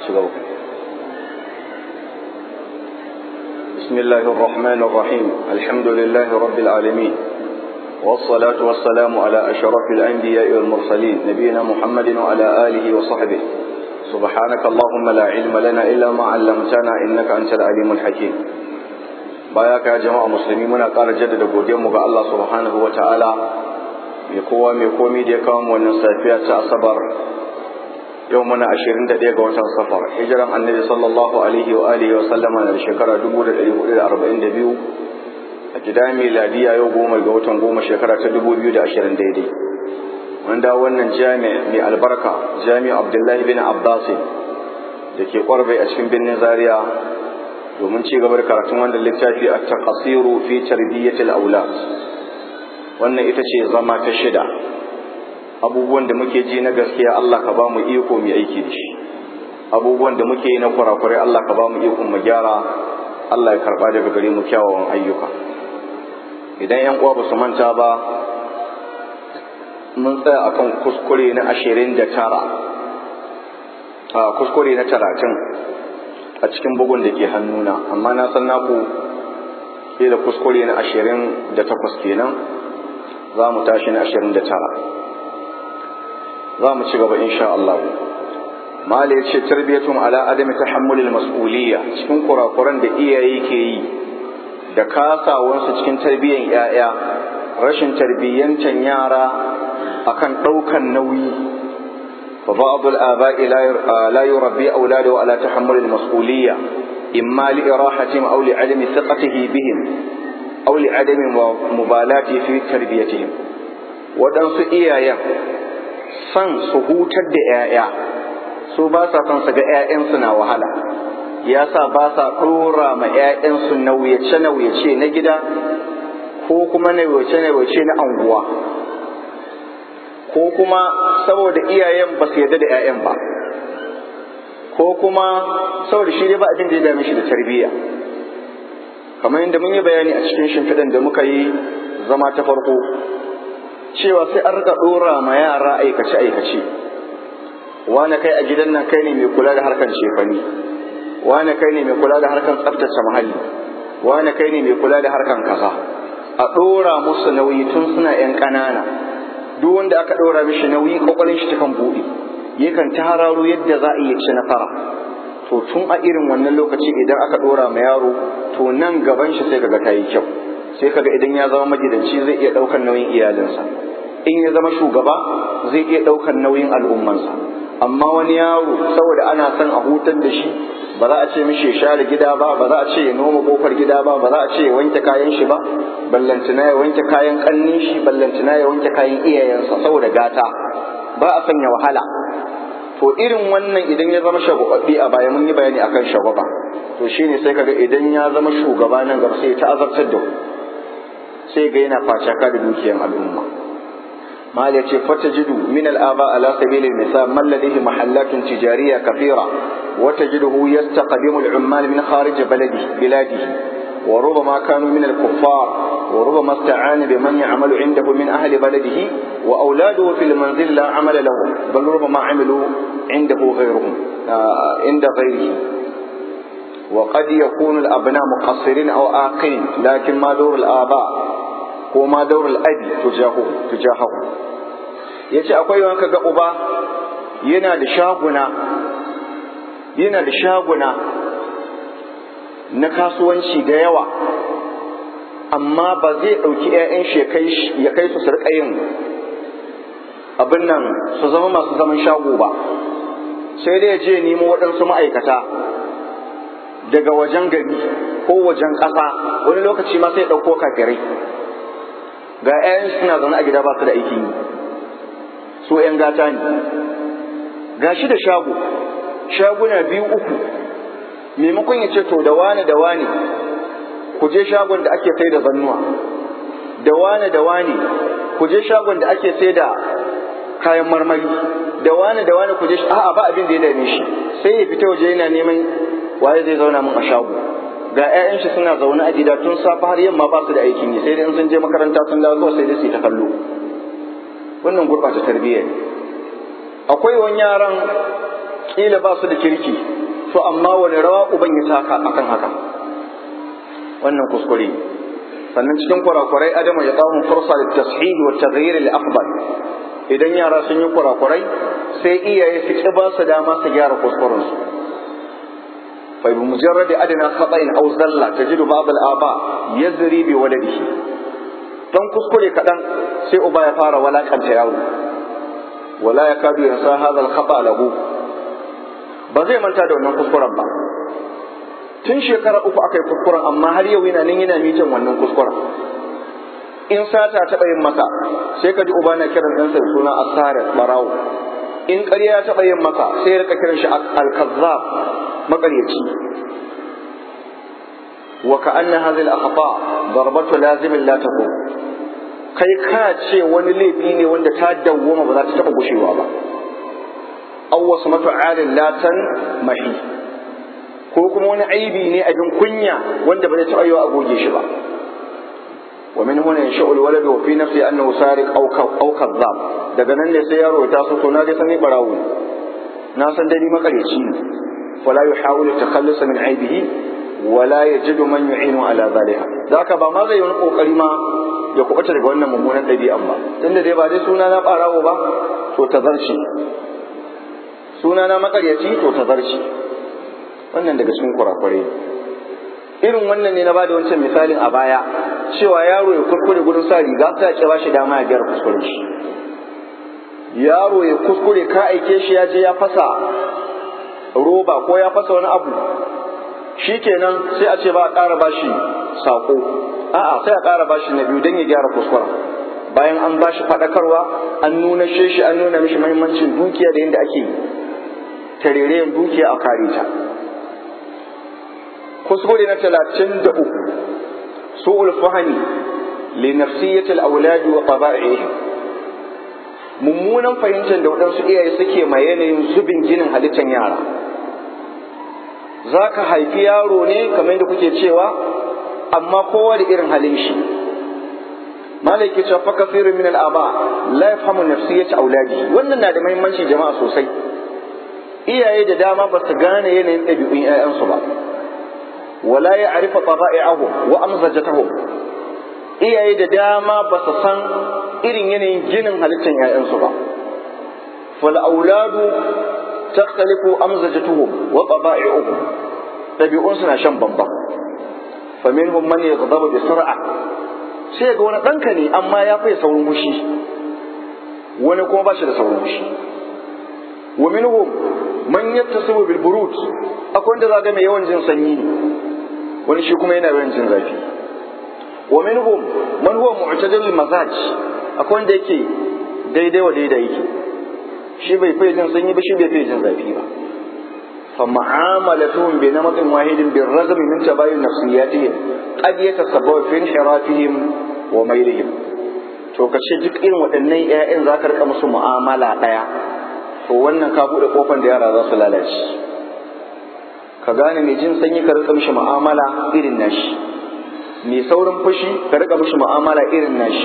شغل بسم الله الرحمن الرحيم الحمد لله رب العالمين والصلاة والسلام على أشرف الأنبياء والمرسلين نبينا محمد وعلى آله وصحبه سبحانك اللهم لا علم لنا إلا ما علمتنا إنك أنت العليم الحكيم باياك يا جماعة مسلمين قال جدد قديم الله سبحانه وتعالى mai kowa mai komi da ya kawo wannan safiya ta asabar yau muna ashirin da ɗaya ga watan safar hijiran annabi sallallahu alaihi wa alihi wa sallama na shekara dubu da ɗari hudu da arba'in da biyu a gida miladiya yau goma ga watan goma shekara ta dubu biyu da ashirin daidai wanda wannan jami mai albarka jami abdullahi bin abbas da ke kwarbai a cikin birnin zaria domin ci gaba da karatun wannan littafi a taqasiru fi tarbiyyatil aulad wannan ita ce zama ta shida abubuwan da muke ji na gaskiya Allah ka ba mu iko mu aiki da shi abubuwan da muke yi na kurakurai Allah ka ba mu iko mu gyara Allah ya karba daga gare mu kyawawan ayyuka idan yan uwa ba su manta ba mun tsaya akan kuskure na ashirin da tara a kuskure na talatin a cikin bugun da ke hannuna amma na san naku da kuskure na ashirin da takwas kenan za mu tashi na ashirin da tara za mu ci gaba insha Allah mala ya ce tarbiyatun ala adami tahammulil mas'uliyya cikin kurakuran da iyaye ke yi da kasawansu cikin tarbiyyan 'ya'ya rashin tarbiyyancan yara akan ɗaukan nauyi fa ba'd al-aba'i la yurabbi awladahu ala tahammulil mas'uliyya imma li irahatihim aw li adami thiqatihi bihim aw li adami mubalati fi tarbiyatihim waɗansu iyayen san su hutar da 'ya'ya su ba sa son su ga 'ya'yansu na wahala ya sa ba sa ɗora ma 'ya'yansu nauyace-nauyace na gida ko kuma nauyace-nauyace na anguwa ko kuma saboda iyayen ba su yarda da 'ya'yan ba ko kuma saboda shi dai ba abin da ya dame shi da tarbiyya kamar yadda mun yi bayani a cikin shimfiɗan da muka yi zama ta farko cewa sai an rika ɗora ma yara aikace aikace wani kai a gidan nan kai ne mai kula da harkar shefani wani kai ne mai kula da harkar tsaftace muhalli wani kai ne mai kula da harkar kaza a ɗora musu nauyi tun suna yan ƙanana duk wanda aka ɗora mishi nauyi kwakwalin shi takan buɗe yakan ta hararo yadda za a iya ci nasara to tun a irin wannan lokaci idan aka ɗora ma yaro to nan gaban shi sai kaga ta yi kyau sai kaga idan ya zama magidanci zai iya ɗaukar nauyin iyalinsa in ya zama shugaba zai iya ɗaukar nauyin al'ummansa amma wani yaro saboda ana son a hutar da shi ba za a ce mishi ya share gida ba ba za a ce ya noma kofar gida ba ba za a ce ya wanke kayan shi ba ballantana ya wanke kayan kannin shi ballantana ya wanke kayan iyayensa saboda gata ba a sanya wahala to irin wannan idan ya zama shagwababbi a baya mun yi bayani akan shagwaba to shine sai kaga idan ya zama shugaba nan gaba sai ta azabtar da sai ga yana facaka da dukiyar al'umma mal yace fatajidu min al'aba ala sabil al-misal man ladayhi mahallatun tijariyya kathira wa tajiduhu yastaqdimu al-ummal min kharij baladi biladihi وربما كانوا من الكفار وربما استعان بمن يعمل عنده من أهل بلده وأولاده في المنزل لا عمل لهم بل ربما عملوا عنده غيرهم آه عند غيره وقد يكون الأبناء مقصرين أو آقين لكن ما دور الآباء هو ما دور الأب تجاهه تجاهه yace akwai wanka ga uba yana da shaguna yana da shaguna na kasuwanci da yawa amma ba zai ɗauki 'ya'yan shi ya kai su rika yin abin nan su zama masu zaman shago ba sai dai ya je nemo waɗansu ma'aikata daga wajen gari ko wajen ƙasa wani lokaci ma sai ɗauko kafirai ga 'ya'yan suna zaune a gida ba su da aikin yi su 'yan gata ne ga shi da shago shaguna biyu uku maimakon ya ce to da wane da wane ku je shagon da ake sai da zannuwa da wane da wane ku je shagon da ake sai da kayan marmari da wane da wane ku je a'a ba abin da ya dame shi sai ya fita waje yana neman waye zai zauna min a shago ga 'ya'yan shi suna zaune a gida tun safe har yamma ba su da aikin yi sai dai in sun je makaranta sun dawo kawai sai dai su yi ta kallo wannan gurɓata tarbiyya ne akwai wani yaran kila ba su da kirki to amma wani rawa uban ya taka akan haka wannan kuskure sannan cikin kurakurai adamu ya kawo fursa da tashid wa taghyir al afdal idan yara sun yi kurakurai sai iyaye su ki ba su dama su gyara kuskuren su fa bi mujarrad adna khata'in aw zalla tajidu ba'd al aba yazri bi waladihi dan kuskure kadan sai uba ya fara walakanta yaro wala yakadu yansa hadha al khata' lahu ba zai manta da wannan kuskuren ba tun shekara uku aka yi kuskuren amma har yau yana nan yana mitin wannan kuskuren in sata taɓa yin masa sai ka ji uba na kiran ɗansa da suna asarar barawo in ƙarya ya taɓa yin masa sai ya rika kiran shi alkazzab maƙaryaci wa ka anna hadhihi al-akhta darbatu lazimin la taqum kai ka ce wani laifi ne wanda ta dawwama ba za ta taɓa gushewa ba aw wasmatu alin latan mahi ko kuma wani aibi ne abin kunya wanda ba zai taɓa yiwa a goge shi ba wa min huna yansha'u alwaladu wa fi nafsi annahu sariq aw aw kadhab daga nan ne sai yaro ya taso to na ga sani barawo na san dai makareci ne wala yuhawilu takhallus min aibihi wala yajidu man yu'inu ala zalika zaka ba ma zai yi wani kokari ma ya kubuta daga wannan mummunan ɗabi'an ba tunda dai ba dai suna na barawo ba to ta zarce suna na makaryaci to ta zarce wannan daga cikin kurakurai irin wannan ne na bada wancan misalin a baya cewa yaro ya kuskure gudun sa riga ta ya ba shi dama ya gyara kuskure shi yaro ya kuskure ka aike shi ya je ya fasa roba ko ya fasa wani abu shikenan sai a ce ba a ƙara bashi sako a'a sai a ƙara bashi na biyu don ya gyara kuskura bayan an bashi faɗakarwa an nuna shi an nuna mishi muhimmancin dukiya da yadda ake tarerayen dukiya a kare ta kuskure na talatin da uku su'ul fahani li nafsiyatil auladi wa taba'ihim mummunan fahimtar da waɗansu iyaye suke ma yanayin zubin ginin halittar yara za ka haifi yaro ne kamar yadda kuke cewa amma kowa da irin halin shi malai ke cewa fa kasirin min al'aba la yafhamu nafsiyyat auladi wannan na da muhimmanci jama'a sosai iyaye da dama ba su gane yanayin ɗabi'un 'ya'yansu ba wala ya arifa taba'i'ahum wa amzajatahum iyaye da dama ba su san irin yanayin ginin halittar 'ya'yansu ba fal auladu takhtalifu amzajatuhum wa taba'i'uhum ɗabi'un suna shan bambam fa minhum man yaghdabu bi sur'a sai ga wani ɗanka ne amma ya fi saurin mushi wani kuma ba shi da saurin mushi wa minhum man yattasibu bil burud akwai wanda zaga mai yawan jin sanyi ne wani shi kuma yana yawan jin zafi wa minhum man huwa mu'tadil mazaj akwai wanda yake daidai wa daidai yake shi bai fi jin sanyi ba shi bai fi jin zafi ba fa mu'amalatuhum bi namatin wahidin bir razm min tabayun nafsiyatihim qad yatasabbabu fi inhirafihim wa mailihim to kace duk irin waɗannan ƴaƴan za ka rika musu mu'amala ɗaya to wannan ka buɗe kofar da yara za su lalace ka gane mai jin sanyi ka rika mishi mu'amala irin nashi mai saurin fushi ka rika mishi mu'amala irin nashi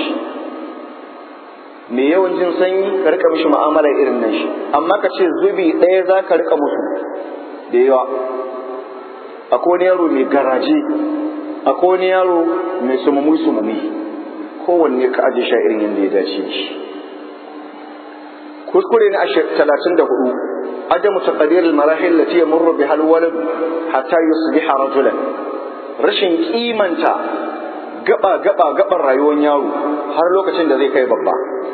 mai yawan jin sanyi ka rika mishi mu'amala irin nashi amma ka ce zubi ɗaya za ka rika musu da yawa akwai wani yaro mai garaje akwai wani yaro mai sumumi sumumi kowanne ka aje shi irin yadda ya dace shi kuskure na talatin da hudu عدم تقدير المراحل التي يمر بها الولد حتى يصبح رجلا rashin kimanta gaba gaba gaban rayuwar yaro har lokacin da zai kai babba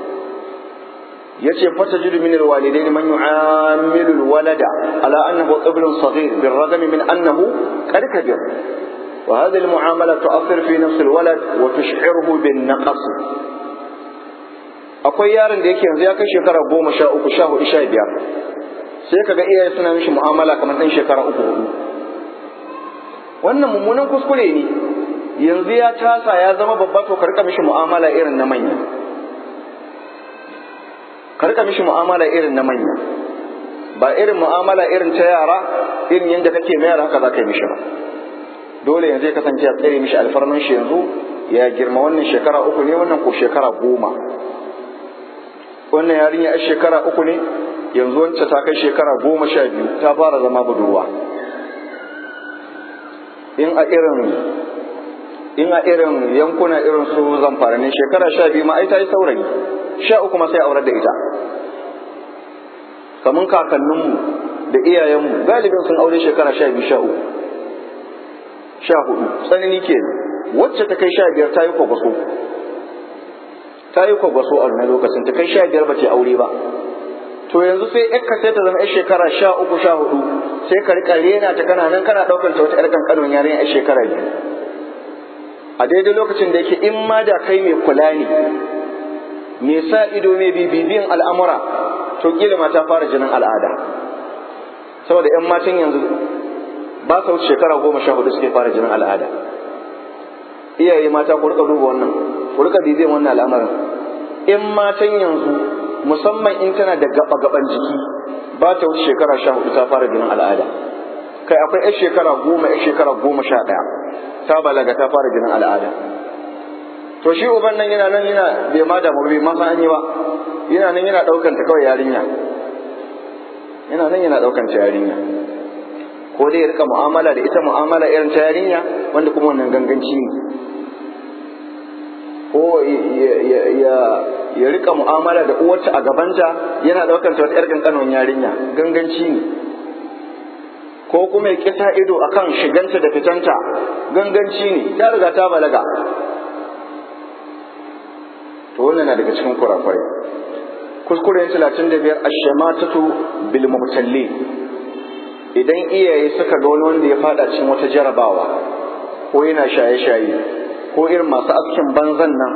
yace fata jidu min alwalidain man yu'amilu alwalada ala annahu qiblun saghir بالرغم من انه قد كبر وهذه المعاملة تؤثر في نفس الولد وتشعره بالنقص akwai yaron da yake yanzu ya kai shekara goma sha uku sha hudu sha biyar sai ka ga iyaye suna mishi mu'amala kamar ɗan shekara uku hudu wannan mummunan kuskure ne yanzu ya tasa ya zama babba to ka rika mishi mu'amala irin na manya ka rika mishi mu'amala irin na manya ba irin mu'amala irin ta yara irin yadda kake mayar haka za ka yi mishi ba dole yanzu ya kasance ya tsere mishi alfarman shi yanzu ya girma wannan shekara uku ne wannan ko shekara goma wannan yarinya a shekara uku ne yanzu wancan ta kai shekara goma sha biyu ta fara zama budurwa in a irin in a irin yankuna irin su zamfara ne shekara sha biyu ma ai ta yi saurayi sha uku ma sai aurar da ita kamun kakanninmu da iyayenmu galibin sun aure shekara sha biyu sha uku sha hudu tsanani ke wacce ta kai sha biyar ta yi kwakwaso ta yi kwakwaso a wani lokacin ta kai sha biyar ba ce aure ba to yanzu sai ka sai ta zama yar shekara sha uku sha hudu sai ka rika rena ta kana nan kana daukar ta wata yar kankanon yarinya yar shekara biyu a daidai lokacin da yake in ma da kai mai kula ne mai sa ido mai bibibiyan al'amura to kila ma ta fara jinin al'ada saboda yan matan yanzu ba sa wuce shekara goma sha hudu suke fara jinin al'ada iyaye mata ku rika duba wannan ku rika bibiyan wannan al'amarin in matan yanzu musamman in tana da gaba gaban jiki ba ta wuce shekara sha hudu ta fara jinin al'ada kai akwai yar shekara goma yar shekara goma sha ɗaya ta balaga ta fara jinin al'ada to shi uban nan yana nan yana bai ma damu bai ma san ba yana nan yana ɗaukan ta kawai yarinya yana nan yana ɗaukan ta yarinya ko dai ya rika mu'amala da ita mu'amala irin ta yarinya wanda kuma wannan ganganci ne ko ya rika mu'amala da uwarta a gabanta yana ɗaukar ta wata 'yar kankanon yarinya ganganci ne ko kuma ya kisa ido akan shiganta da fitanta ganganci ne ta riga ta balaga to wannan na daga cikin kurakurai kuskure talatin da biyar ashamatatu bil mubtalli idan iyaye suka ga wani wanda ya fada cikin wata jarabawa ko yana shaye-shaye ko irin masu askin banzan nan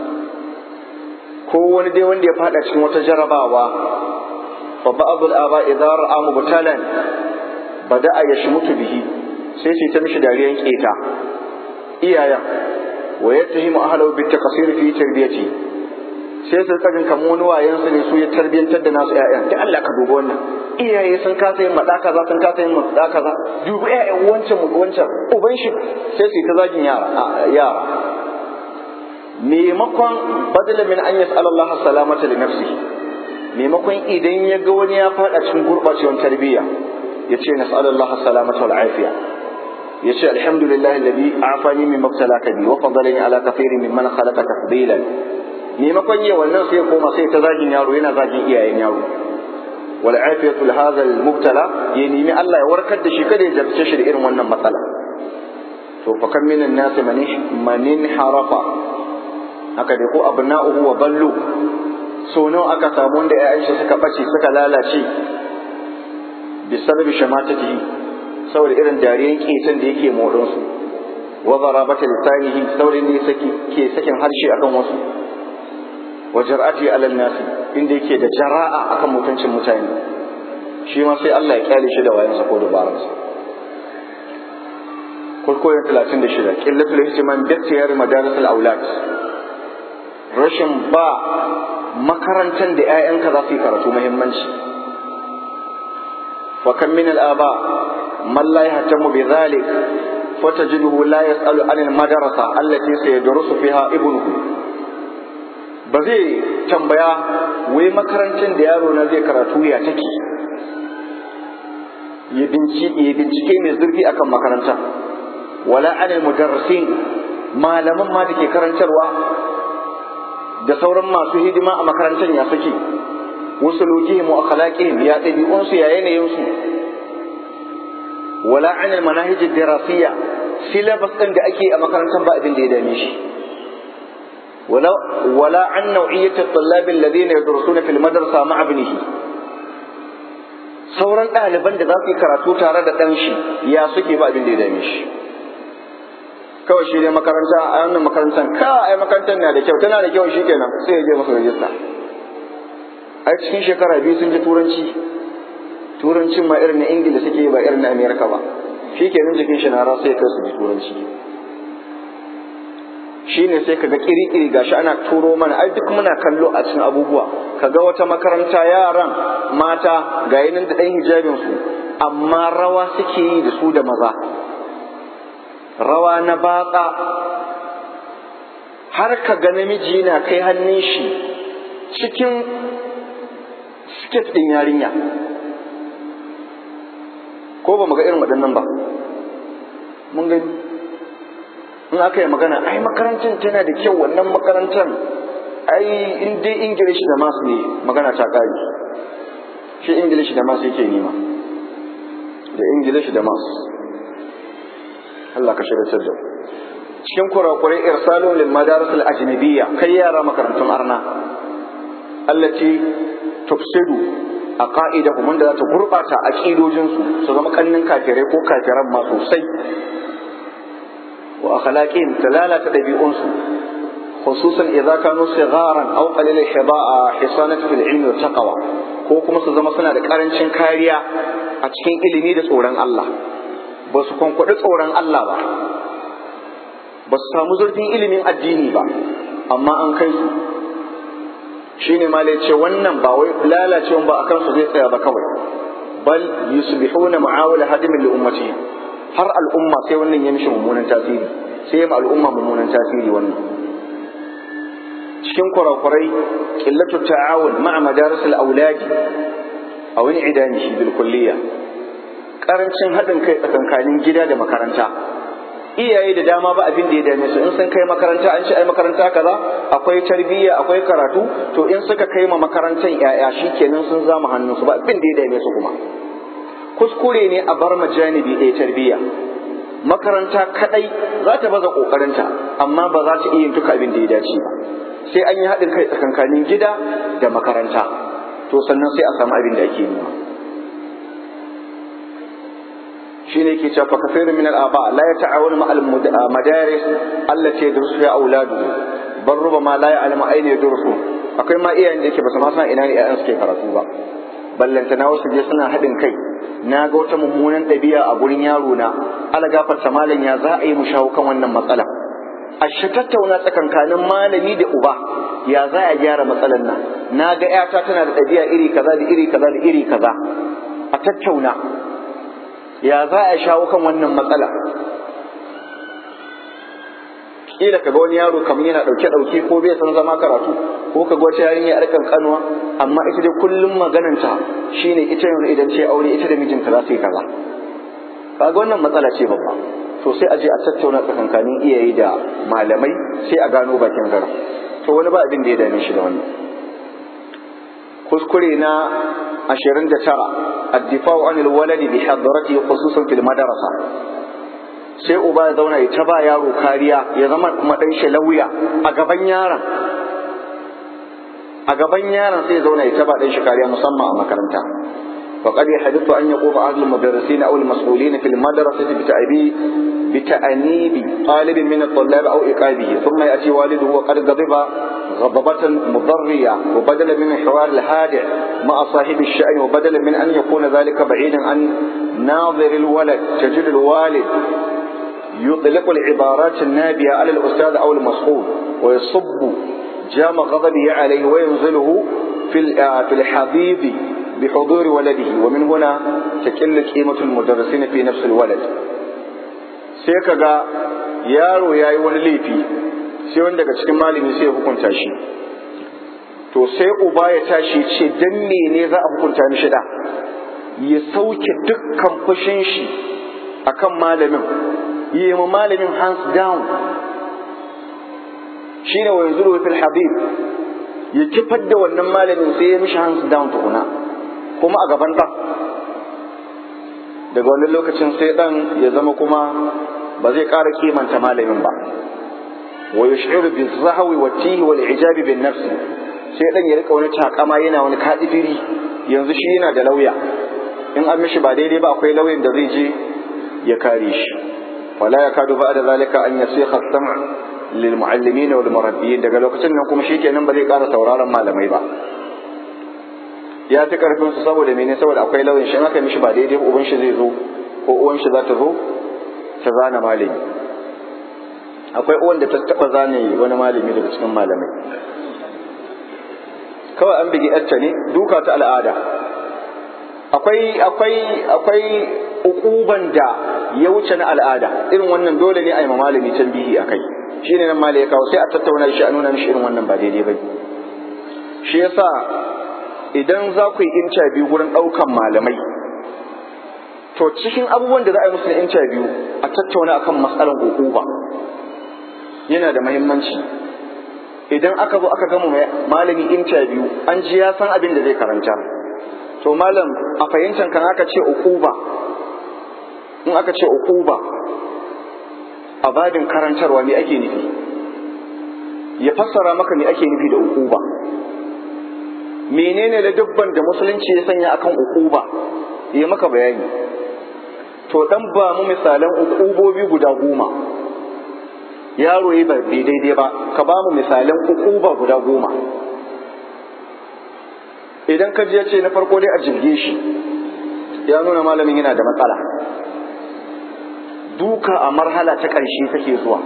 ko wani dai wanda ya fada cikin wata jarabawa fa ba'd al-aba idza ra'a mubtalan bada'a yashmutu bihi sai su ta mishi dariyan keta iyayen wa yattahimu ahlahu bit taqsir fi tarbiyati sai su tsagin kamar wani wayan su ne su ya tarbiyantar da nasu ƴaƴan da Allah ka duba wannan iyaye sun kasa yin maɗa kaza sun kasa yin maɗa kaza dubi ƴaƴan wancan mu wancan uban shi sai su yi ta zagin yara yara maimakon badala min an yas'ala Allah salamata li nafsihi maimakon idan ya ga wani ya faɗa cikin gurɓacewar tarbiyya ya ce nas'alullah salamata wal afiya ya ce alhamdulillah alladhi afani min mabtalaka bi wa fadalani ala kathirin mimman khalaqa tafdilan maimakon yi wannan sai koma sai ta zagin yaro yana zagin iyayen yaro wal afiyatu li hadha al mubtala ya nemi Allah ya warkar da shi kada ya jarce shi da irin wannan matsala to fa kam minan nas man harafa haka dai ko abna'uhu wa ballu so nawa aka samu wanda ƴaƴan shi suka bace suka lalace bisababi shamatatihi saboda irin dariyan ketan da yake morin su wa zarabata lisanihi saboda ne saki ke sakin harshe akan wasu wa jar'ati alal nasi inda yake da jara'a akan mutuncin mutane shi ma sai Allah ya kyale shi da wayansa ko dabaransa kurkoyin 36 qillatul ihtimam bi ikhtiyar madaris al aulad rashin ba makarantar da 'ya'yanka za su yi karatu muhimmanci wa kan min al-aba man la yahtamu bi dhalik fatajiduhu la yas'alu an al-madrasa allati sayadrusu fiha ibnuhu ba zai tambaya wai makarantar da yaro na zai karatu ya take ya bincike mai zurfi akan makaranta wala an al-mudarrisin malaman ma da ke karantarwa da sauran masu hidima a makarantar ya suke wasu lukihim wa akhlaqihim ya ɗabi'unsu ya yanayinsu wala an manahij dirasiyya syllabus ɗin da ake a makarantar ba abin da ya dame shi wala wala an naw'iyyat at-tullab alladhina yadrusuna fil madrasa ma'a ibnihi sauran ɗaliban da za su yi karatu tare da ɗan shi ya suke ba abin da ya dame shi kawai shi ne makaranta a wannan makarantar ka ai makarantar na da kyau tana da kyau shi kenan sai ya je masa rajista a cikin shekara biyu sun ji turanci turancin ma irin na ingila suke ba irin na amerika ba shi kenan jikin shi na rasa ya kai su ji turanci shi ne sai kaga kiri-kiri gashi ana turo mana ai duk muna kallo a cikin abubuwa kaga wata makaranta yaran mata ga yanin da ɗan hijabin su amma rawa suke yi da su da maza rawa na batsa har ka ga namiji yana kai hannun shi cikin state ɗin yarinya ko ba mu ga irin waɗannan ba mun gani in aka yi magana ai makarantar tana da kyau wannan makarantar ai in dai ingilishi da masu ne magana ta ƙari shi ingilishi da masu yake nema da ingilishi da masu Allah ka shirya da cikin kurakurai irsalun lil madaris al ajnabiyya kai yara makarantun arna allati tufsidu a ka'idahum wanda za ta gurbata aqidojinsu su zama kannin kafirai ko kafiran ma sosai wa akhlaqihim ta lalata dabi'unsu khususan idza kanu sigharan aw qalil hiba'a hisanatu fil ilmi wa taqwa ko kuma su zama suna da karancin kariya a cikin ilimi da tsoron Allah ba su kwankwaɗi tsoron Allah ba ba su samu zurfin ilimin addini ba amma an kai su shine ma ce wannan ba wai lalacewan ba akan su zai tsaya ba kawai bal yusbihuna mu'awala hadimin li ummatihim har al'umma sai wannan ya mishi mummunan tasiri sai ya al'umma mummunan tasiri wannan cikin kurakurai qillatu ta'awun ma'a madaris al-auladi aw in'idanihi bil kulliyya karancin haɗin kai tsakankanin gida da makaranta iyaye da dama ba abin da ya dame su in sun kai makaranta an ce ai makaranta kaza akwai tarbiyya akwai karatu to in suka kai ma makarantar yaya shikenan sun zama hannun su ba abin da ya dame su kuma kuskure ne a bar majanibi ɗaya tarbiyya makaranta kadai za ta baza kokarinta amma ba za ta iya yin duka abin da ya dace ba sai an yi haɗin kai tsakankanin gida da makaranta to sannan sai a samu abin da ake nema shine yake cewa fakasirin min al-aba la yata'awanu ma al-madaris allati yadrusu ya auladu bar rubama la ya'lamu ayna yadrusu akwai ma iyayen da yake ba su ma san ina ne ƴaƴan suke karatu ba ballanta na wasu je suna haɗin kai na ga wata mummunan ɗabi'a a gurin yaro na ala gafarta malam ya za a yi mu shawo kan wannan matsala a shi tattauna tsakankanin malami da uba ya za a gyara matsalar nan na ga ƴata tana da ɗabi'a iri kaza da iri kaza da iri kaza a tattauna ya za a shawo kan wannan matsala kila ka ga wani yaro kamar yana ɗauke ɗauke ko bai san zama karatu ko ka ga wata yarinya yar kankanuwa amma ita dai kullum magananta shine ita yanzu idan ce aure ita da mijinta za su yi kaza kaga wannan matsala ce babba to sai a je a tattauna tsakankanin iyaye da malamai sai a gano bakin zara to wani ba abin da ya dame shi da wannan kuskure na ashirin da tara addifa'u anil waladi bi hadarati khususan fil madrasa sai uba ya zauna ya ta ba yaro kariya ya zama madan shi lauya a gaban yaron a gaban yaron sai ya zauna ya ta ba dan shi kariya musamman a makaranta فقد يحدث أن يقوم أهل المدرسين أو المسؤولين في المدرسة بتأبي بتأنيب طالب من الطلاب أو إقابه ثم يأتي والده وقد غضب غضبة مضرية وبدلا من الحوار الهادئ مع صاحب الشأن وبدلا من أن يكون ذلك بعيدا عن ناظر الولد تجد الوالد يطلق العبارات النابية على الأستاذ أو المسؤول ويصب جام غضبه عليه وينزله في في الحضيض بحضور ولده ومن هنا تقل قيمة المدرسين في نفس الولد sai ka ga yaro ya yi wani laifi sai wani daga cikin malami sai ya hukunta shi to sai uba ya tashi ce dan ne za a hukunta mishi da ya sauke dukkan fushin shi akan malamin yi ma malamin hands down shine wa yanzu fil habib ya kifar da wannan malamin sai ya mishi hands down tukuna kuma a gaban ɗan daga wani lokacin sai ɗan ya zama kuma ba zai ƙara kimanta malamin ba wa yush'iru bi zahwi wa tihi wal ijabi bin nafsi sai ɗan ya rika wani takama yana wani kadifiri yanzu shi yana da lauya in an mishi ba daidai ba akwai lauyan da zai je ya kare shi wala yakadu ba'da zalika an yasikha as-sam' lil muallimin wal murabbiyin daga lokacin nan kuma shikenan ba zai ƙara sauraron malamai ba ya fi karfin su saboda mene saboda akwai lauyin shi aka mishi ba daidai uban shi zai zo ko uwan shi za ta zo ta zana malami akwai uwan da ta taba zane wani malami daga cikin malamai kawai an bigi yarta ne duka ta al'ada akwai akwai akwai ukuban da ya wuce na al'ada irin wannan dole ne a yi ma malami tambihi akai shine nan malai ya kawo sai a tattauna shi a nuna mishi irin wannan ba daidai ba shi yasa idan za ku yi interview wurin ɗaukan malamai to cikin abubuwan da za a yi musu na interview a tattauna akan matsalar ba yana da mahimmanci idan aka zo aka gama malami interview an ji ya san abin da zai karanta to malam a fahimtar kan aka ce ukuba in aka ce ukuba a babin karantarwa me ake nufi ya fassara maka me ake nufi da ukuba menene da dubban da musulunci ya sanya akan ukuba ya maka bayani to dan ba mu misalan ukubobi guda goma yaro yi bai daidai ba ka ba mu misalan ukuba guda goma idan ka ya ce na farko dai a jirge shi ya nuna malamin yana da matsala duka a marhala ta ƙarshe take zuwa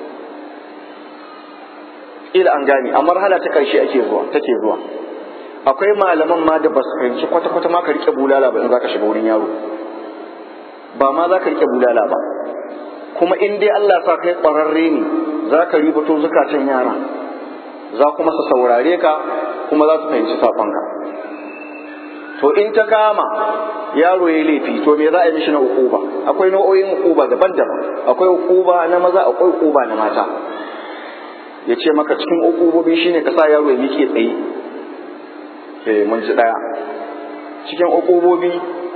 ila an gane a marhala ta ƙarshe ake zuwa take zuwa akwai malaman ma da ba su fahimci kwata-kwata ma ka rike bulala ba in za ka shiga wurin yaro ba ma za ka rike bulala ba kuma in dai Allah sa kai ƙwararre ne za ka ribato zukatan yara za kuma su saurare ka kuma za su fahimci saƙonka to in ta kama yaro ya laifi to me za a yi mishi na ukuba akwai nau'o'in ukuba daban-daban akwai ukuba na maza akwai ukuba na mata ya ce maka cikin ukubobi shine ka sa yaro ya miƙe tsaye eh mun ji daya cikin ukubobi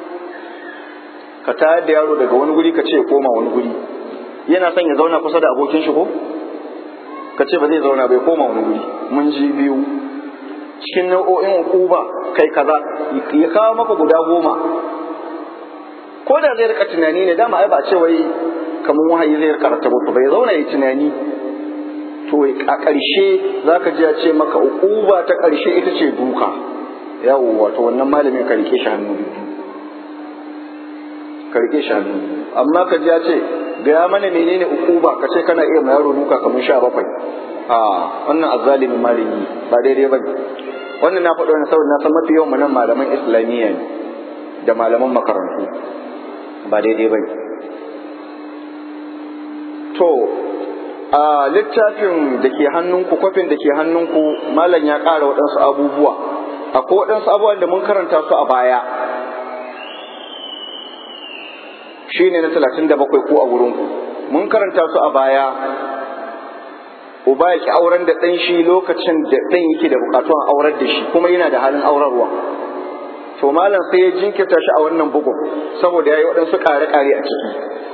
ka tayar da yaro daga wani guri ka ce ya koma wani guri yana son ya zauna kusa da abokin shi ko ka ce ba zai zauna bai koma wani guri mun ji biyu cikin nau'o'in ukuba kai kaza ya kawo maka guda goma ko da zai rika tunani ne dama ai ba ce wai kamar wahayi zai rika rata mutu bai zauna yi tunani to a ƙarshe za ka ji ya ce maka ukuba ta ƙarshe ita ce duka yawo wato wannan malamin ka rike shi hannu ka rike shi hannu amma ka ji ya ce gaya mana menene ukuba ka ce kana iya ma yaro duka kamar sha bakwai a wannan azzalimin malami ba daidai ba wannan na faɗo ne saboda na san mafi yawan nan malaman islamiyya ne da malaman makarantu ba daidai ba to a littafin da ke hannunku kwafin da ke hannunku malam ya ƙara waɗansu abubuwa akwai waɗansu abubuwan da mun karanta su a baya shi ne na talatin da bakwai ko a wurinku mun karanta su a baya uba ya ki auren da ɗan shi lokacin da ɗan yake da buƙatuwan aurar da shi kuma yana da halin aurarwa to malam sai ya jinkirta shi a wannan bugun saboda ya yi waɗansu ƙare-ƙare a ciki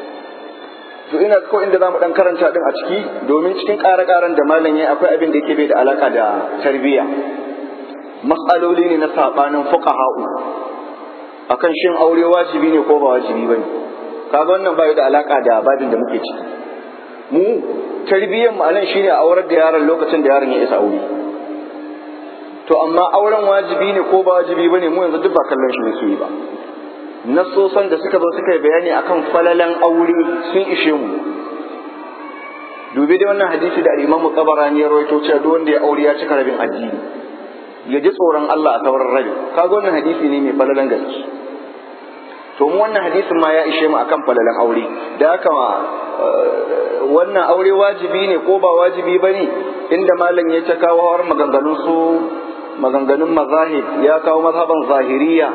to ina ko inda za mu ɗan karanta ɗin a ciki domin cikin ƙare-ƙaren da malam ya akwai abin da yake bai da alaƙa da tarbiyya matsaloli ne na saɓanin fuqaha'u akan shin aure wajibi ne ko ba wajibi bane kaga wannan bai da alaƙa da babin da muke ciki mu tarbiyyar mu anan shine aurar da yaron lokacin da yaron ya isa aure to amma auren wajibi ne ko ba wajibi bane mu yanzu duk ba kallon shi muke yi ba nasosan da suka zo suka yi bayani akan falalan aure sun ishe mu dubi da wannan hadisi da al-Imam Tabarani ya rawaito cewa duk wanda ya aure ya cika rabin addini ya ji tsoron Allah a sauran rabi kaga wannan hadisi ne mai falalan gaske to mu wannan hadisin ma ya ishe mu akan falalan aure da haka wannan aure wajibi ne ko ba wajibi bane inda malam ya ta kawo har maganganun su maganganun mazahib ya kawo mazhaban zahiriya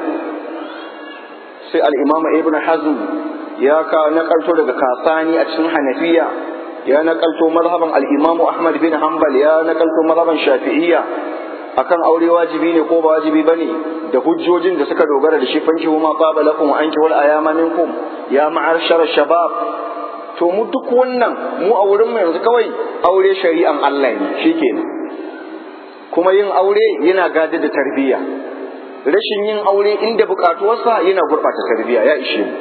sai al-imamu ibn hazm ya kawo nakalto daga kasani a cikin hanafiya ya nakalto mazhaban al-imamu ahmad bin hanbal ya nakalto mazhaban shafi'iyya akan aure wajibi ne ko ba wajibi bane da hujjojin da suka dogara da shi fanki ma qaba lakum wa anki wal ayama minkum ya ma'arshar shabab to mu duk wannan mu a wurin mu yanzu kawai aure shari'an Allah ne shikenan kuma yin aure yana gada da tarbiyya rashin yin aure inda bukatuwarsa yana gurɓata tarbiyya ya ishe mu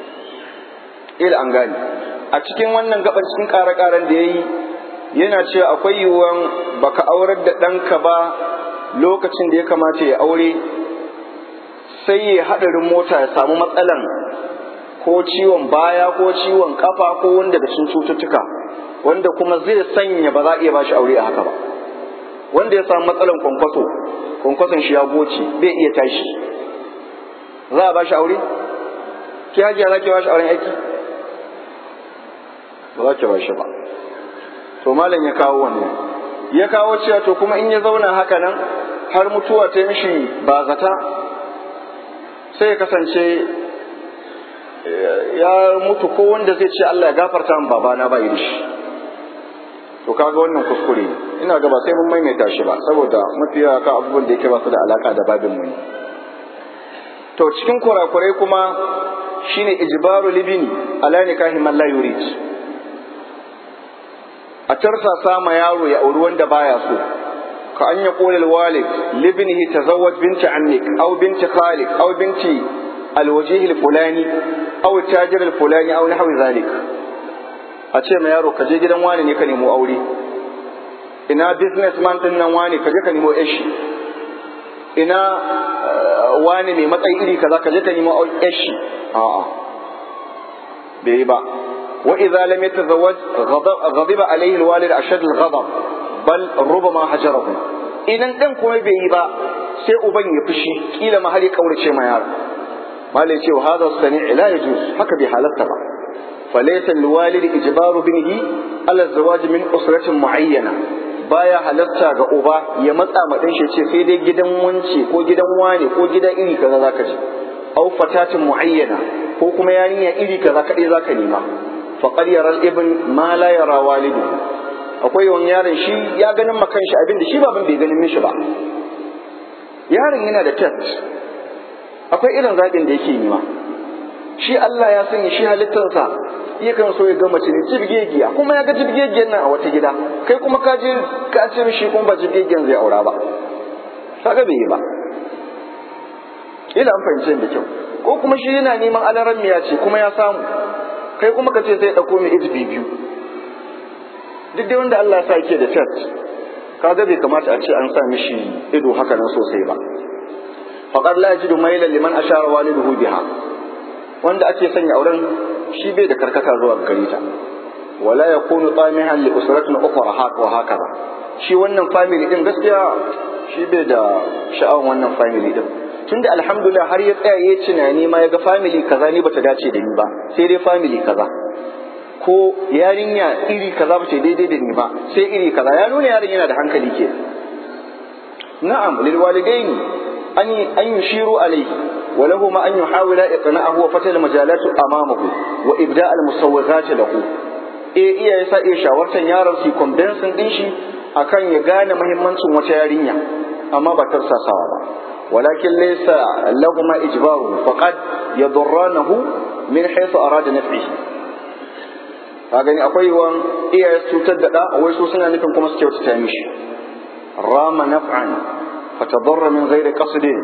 ila an gane a cikin wannan gaban cikin ƙare-ƙaren da ya yi yana cewa akwai yiwuwan baka aurar da ɗanka ba lokacin da ya kamata ya aure sai ya haɗarin mota ya samu matsalan ko ciwon baya ko ciwon kafa ko wanda da sun cututtuka wanda kuma zai sanya ba za a iya ba shi aure a haka ba wanda ya samu matsalan kwankwaso kwankwason shi ya goce bai iya tashi za a ba shi aure ki hajiya za ki ba shi auren aiki ba za ki ba shi ba to malam ya kawo wannan ya kawo cewa to kuma in ya zauna haka nan har mutuwa ta mishi ba zata sai ya kasance ya mutu ko wanda zai ce Allah ya gafarta min babana ba yi da shi to kaga wannan kuskure ina ga ba sai mun maimaita shi ba saboda mafi yawa ka abubuwan da yake ba su da alaka da babin mu ne to cikin kurakurai kuma shine ijbaru libini ala nikahi man la yurid a tarsasa ma yaro ya auri wanda baya so ka an ya qulil walid libnihi tazawwaj binti ammik aw binti khalik aw binti alwajih alfulani aw tajir alfulani aw nahwi zalik a ce ma yaro ka je gidan wani ne ka nemo aure ina businessman din nan wani ka je ka nemo yashi ina wani mai matsayi iri kaza ka je ka nemo yashi a'a bai yi ba wa idza lam yatazawwaj ghadiba alayhi alwalid ashad alghadab bal rubama hajarahu idan dan kuma bai yi ba sai uban ya fushi kila ma har ya kaurace ma yaro malai ce wa hadha sani la yajuz haka bai halatta ba falaysa alwalid ijbaru binihi ala zawaj min usratin muayyana baya halatta ga uba ya matsa ma dan shi ce sai dai gidan wance ko gidan wane ko gidan iri kaza zaka je aw fatatin muayyana ko kuma yarinya iri kaza kadai zaka nema faqad yara al-ibn ma la yara walidu akwai wani yaron shi ya ganin makan shi abin da shi baban bai ganin mishi ba yaron yana da test akwai irin zaɓin da yake nema shi Allah ya sanya shi halittarsa yakan so ya ga mace ne jibgegiya kuma ya ga jibgegiyan nan a wata gida kai kuma ka je ka ce mishi kuma ba jibgegiyan zai aura ba kaga bai yi ba ila an fahimce da kyau ko kuma shi yana neman alaran miya ce kuma ya samu kai kuma ka ce sai ɗauko mai izbi biyu duk dai wanda Allah ya sa yake da test kaga bai kamata a ce an sa mishi ido haka nan sosai ba faqad la yajidu mailan liman ashara waliduhu biha wanda ake sanya auren shi bai da karkata zuwa gare ta wala yakunu tamihan li usratin ukhra haka wa hakaza shi wannan family din gaskiya shi bai da sha'awan wannan family din tunda alhamdulillah har ya tsaya ya tunani ma ya ga family kaza ni bata dace da ni ba sai dai family kaza ko yarinya iri kaza ba ce daidai da ni ba sai iri kaza ya nuna yarin yana da hankali ke na'am lil walidaini an an yushiru alayhi wa lahu ma an yuhawila iqna'ahu wa fatal majalatu amamahu wa ibda' al musawwighat lahu e iyaye sa iya shawartan yaron su convincing din shi akan ya gane muhimmancin wata yarinya amma ba tarsasawa ba ولكن ليس لهما إجبار فقد يضرانه من حيث أراد نفعه ka gani akwai yiwuwan iyaye su cutar da ɗa wai su suna nufin kuma su kyautata mishi rama naf'an fatadarra min ghairi qasdin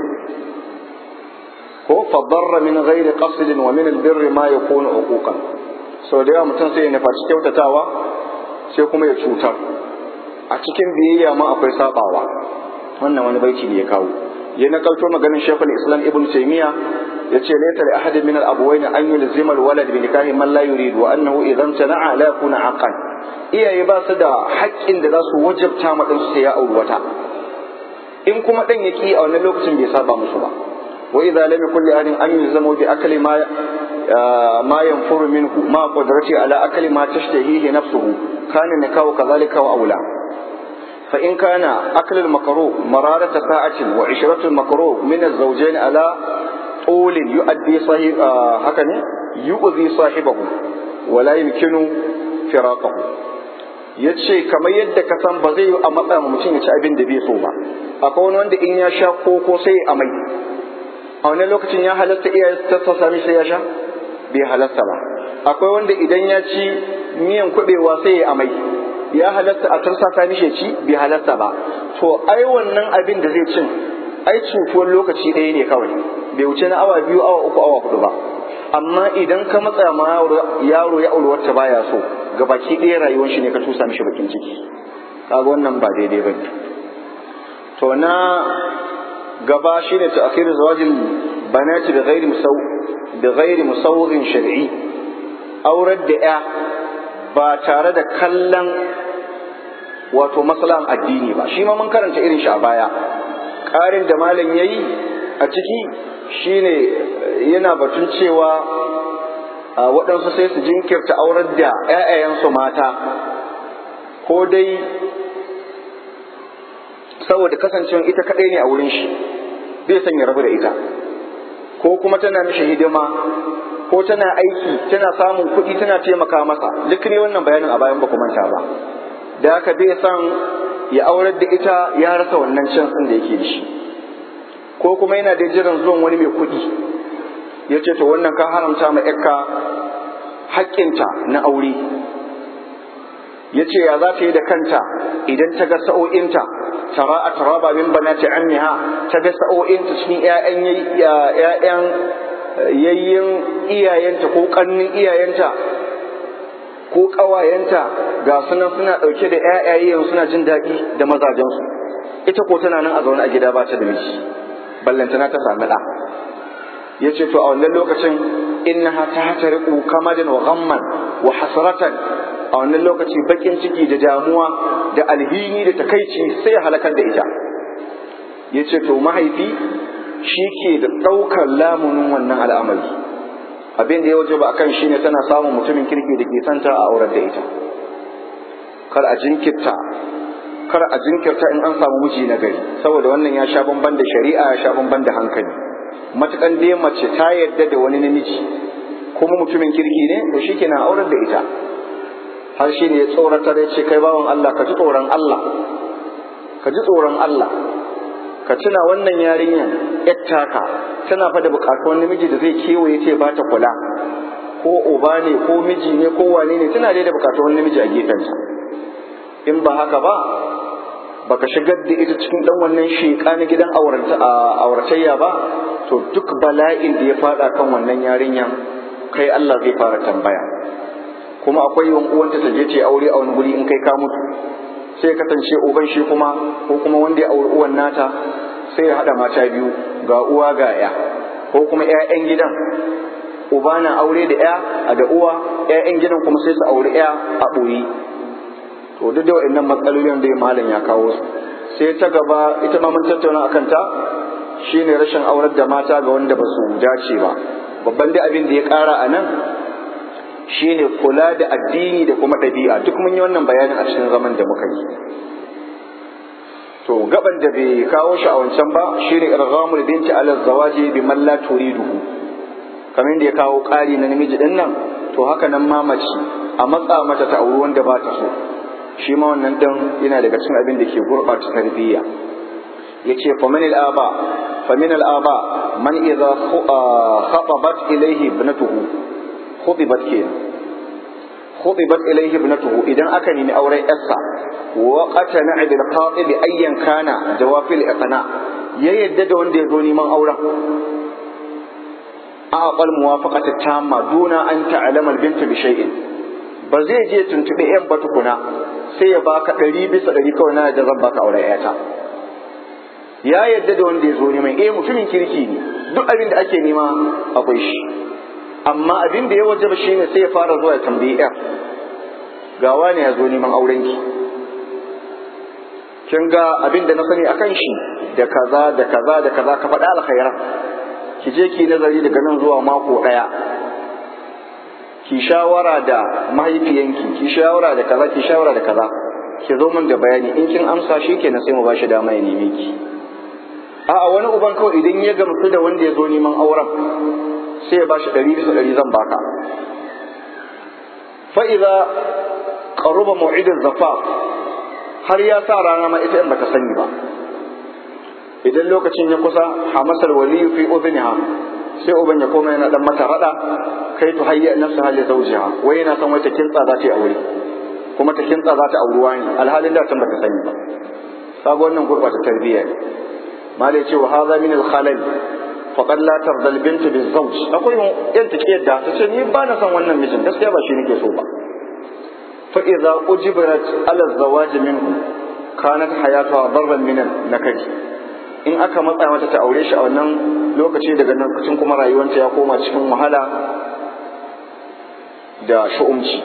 ko fadarra min ghairi qasdin wa min albirri ma yakunu uquqan sau da yawa mutum sai ya nufaci kyautatawa sai kuma ya cutar a cikin biyayya ma akwai sabawa wannan wani baiti ne ya kawo ya nakalto maganin shekul islam ibn taymiya yace laysa li ahadin min al-abawayn an yulzima al-walad bi nikahi man la yurid wa annahu idan tana'a la yakuna aqan iyaye ba su da haƙƙin da za su wajabta ma dan su sai ya auri wata in kuma dan ya ki a wannan lokacin bai saba musu ba wa idza lam yakul li ahadin an yulzama bi akli ma ma yanfuru minhu ma qudrati ala akli ma tashtahihi nafsuhu kana nikahu kadhalika wa aula فإن كان أكل المكروه مرارة ساعة وعشرة المكروه من الزوجين على طول يؤدي صاحب آه هكذا يؤذي صاحبه ولا يمكن فراقه yace kamar yadda ka san ba zai yi a matsa ma mutum ya ci abin da bai so ba akwai wani wanda in ya sha koko sai a mai a wani lokacin ya halatta iyaye ta sami sai ya sha bai halatta ba akwai wanda idan ya ci miyan kubewa sai ya amai ya halatta a tursa ta mishe ci bai halatta ba to ai wannan abin da zai cin ai cutuwar lokaci ɗaya ne kawai bai wuce na awa biyu awa uku awa hudu ba amma idan ka matsa ma yaro ya aure wacce baya so ga baki ɗaya rayuwar shi ne ka tusa mishi bakin ciki kaga wannan ba daidai ba to na gaba shine ta akhir zawajin banati da ghairi musaw da ghairi musawwirin shar'i aurar da ya ba tare da kallon wato maslahan addini ba shi ma mun karanta irin shi a baya ƙarin da malam ya yi a ciki shine yana batun cewa waɗansu sai su jinkirta aurar da 'ya'yayensu mata ko dai saboda kasancewa ita kaɗai ne a wurin shi bai son ya rabu da ita ko kuma tana mishi hidima ko tana aiki tana samun kuɗi tana taimaka masa duk ne wannan bayanin a bayan ba ku manta ba da haka bai son ya aurar da ita ya rasa wannan can da yake da shi ko kuma yana da jiran zuwan wani mai kuɗi ya ce to wannan ka haramta ma yakka haƙƙinta na aure ya ce ya za ta yi da kanta idan ta ga sa'o'inta tara a taraba min banati ammiha ta ga sa'o'inta cikin ƴaƴan yayyin iyayenta ko ƙannin iyayenta ko ƙawayenta ga sunan suna ɗauke da ƴaƴayen suna jin daɗi da mazajensu ita ko tana nan a zaune a gida ba ta da miji ballantana ta sami ɗa ya ce to a wannan lokacin innaha ta hatariku kamadan wa ghamman wa hasratan a wannan lokaci bakin ciki da damuwa da alhini da takaici sai ya halakar da ita ya ce to mahaifi shi ke da ɗaukar lamunin wannan al'amari abin da ya waje ba akan shi ne tana samun mutumin kirki da ke santa a aurar da ita kar a jinkirta kar a jinkirta in an samu miji na gari saboda wannan ya sha bamban da shari'a ya sha bamban da hankali matukan dai mace ta yarda da wani namiji kuma mutumin kirki ne to shikenan aurar da ita har shi ne ya tsoratar ya ce kai bawan Allah ka ji tsoron Allah ka ji tsoron Allah ka tuna wannan yarinyar yattaka tana fa da bukatuwan namiji da zai kewaye ce ba ta kula ko uba ne ko miji ne ko wane ne tana dai da bukatuwan namiji a gefensa in ba haka ba baka shigar da ita cikin dan wannan sheka na gidan auratayya ba to duk bala'in da ya fada kan wannan yarinyan kai Allah zai fara tambaya kuma akwai yawan uwanta ta je ce aure a wani guri in kai ka mutu sai kasance uban shi kuma ko kuma wanda ya auri uwan nata sai ya hada mata biyu ga uwa ga ya ko kuma ƴaƴan gidan uba na aure da ƴa a da uwa ƴaƴan gidan kuma sai su auri ƴa a ɓoyi to duk da waɗannan matsalolin da malam ya kawo su sai ta gaba ita ma mun tattauna akan ta shine rashin aurar da mata ga wanda ba su dace ba babban da abin da ya ƙara a nan shine kula da addini da kuma ɗabi'a duk mun yi wannan bayanin a cikin zaman da muka yi to gaban da bai kawo shi a wancan ba shine irghamul binti ala zawaji bi man la turiduhu kamar da ya kawo ƙari na namiji din nan to haka nan ma mace a matsa mata ta auri wanda ba ta so shi ma wannan dan yana daga cikin abin da ke gurɓata tarbiyya yace fa min al-aba fa min al-aba man idza khatabat ilayhi ibnatuhu khutibat kenan khutibat ilayhi ibnatuhu idan aka nemi auren yarsa wa qatana bil qatib ayyan kana jawafil iqna ya yadda da wanda ya zo neman auren a aqal muwafaqati tamma duna an ta'lama al bint bi shay'in ba zai je tuntube yan ba tukuna sai ya baka ɗari bisa ɗari kawai na da zan baka auren yata ya yadda da wanda ya zo neman eh mutumin kirki ne duk abin da ake nema akwai shi amma abin da ya wajaba shi ne sai ya fara zuwa ya tambayi yar ga wani ya zo neman auren ki kin ga abin da na sani akan shi da kaza da kaza da kaza ka faɗa alkhairan ki je ki nazari daga nan zuwa mako ɗaya ki shawara da mahaifiyanki ki shawara da kaza ki shawara da kaza ki zo min da bayani in kin amsa shi kenan sai mu ba shi dama ya neme ki a'a wani uban kawai idan ya gamsu da wanda ya zo neman auren sai ya bashi ɗari bisa ɗari zan baka fa'iza ƙaruba mu'idin zafa har ya sa rana ma ita in baka sani ba idan lokacin ya kusa hamasar waliyu fi udhniha sai uban ya koma yana dan mata rada kai to hayya nafsa hali zawjiha wai yana son wata kintsa za ta yi aure kuma ta kintsa za ta auruwa ne alhalin da tun baka sani ba kaga wannan gurbata tarbiyya ne malai ce wa hadha min al-khalal faqad la tarda al-bint bi-zawj akwai yan take yadda ta ce ni ba na son wannan mijin gaskiya ba shi nake so ba fa idza ujibarat ala az-zawaj minhu kanat hayatuha darban min nakadi in aka matsa mata ta aure shi a wannan lokaci daga lokacin kuma rayuwanta ya koma cikin wahala da shu'umci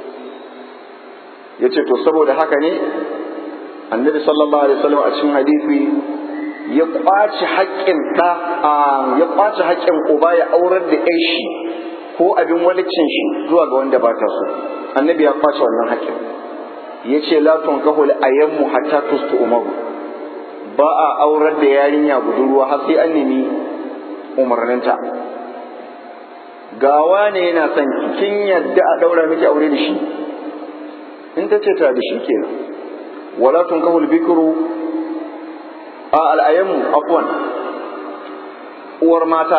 yace to saboda haka ne annabi sallallahu alaihi wasallam a cikin hadisi ya kwaci haƙƙin ɗa ya kwaci haƙƙin uba ya aurar da ƴan shi ko abin walicin shi zuwa ga wanda ba ta so annabi ya kwace wannan haƙƙin ya ce la tunkahu ayyanmu hatta tustu umaru ba a aurar da yarinya budurwa har sai an nemi umarninta gawa ne yana son kin yadda a daura miki aure da shi in ta ce ta da shi kenan wala tunkahul bikru a al'ayyamu afwan uwar mata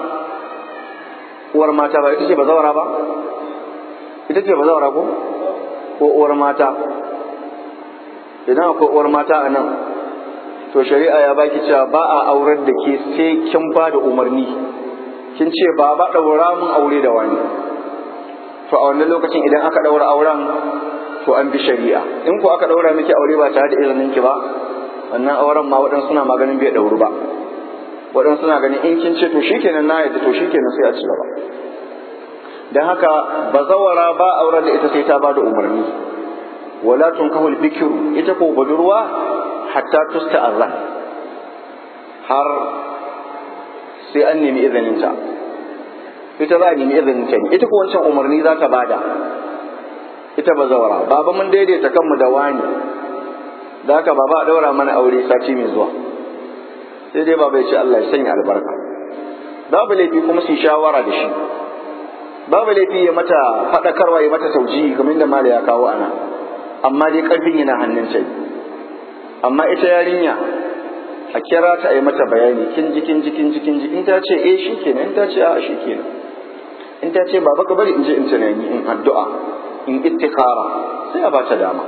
uwar mata ba ita ce ba zawara ba ita ce ba zawara ko ko uwar mata idan akwai uwar mata a nan to shari'a ya baki cewa ba a aurar da ke sai kin ba da umarni kin ce ba ba ɗaura mun aure da wani to a wannan lokacin idan aka ɗaura auren to an bi shari'a in ko aka ɗaura miki aure ba tare da izinin ki ba wannan auren ma waɗansu suna maganin bai ɗauru ba waɗansu suna ganin in kin ce to shikenan na yadda to shikenan sai a ci gaba don haka bazawara ba auren da ita sai ta ba da umarni wala tunkahul bikiru ita ko budurwa hatta tusta'azan har sai an nemi izininta ita za a nemi izininta ne ita ko wancan umarni za ta bada ita bazawara baba mun daidaita kanmu da wani da haka baba a daura mana aure sati mai zuwa sai dai baba ya ce Allah ya sanya albarka babu laifi kuma su shawara da shi babu laifi ya mata faɗakarwa ya mata tauji kamar da mala ya kawo ana amma dai ƙarfin yana hannun ta amma ita yarinya a kira ta a yi mata bayani kin ji kin ji kin ji kin ji in ta ce eh shikenan in ta ce a shikenan in ta ce baba ka bari in je in tunani in addu'a in istikhara sai a bata dama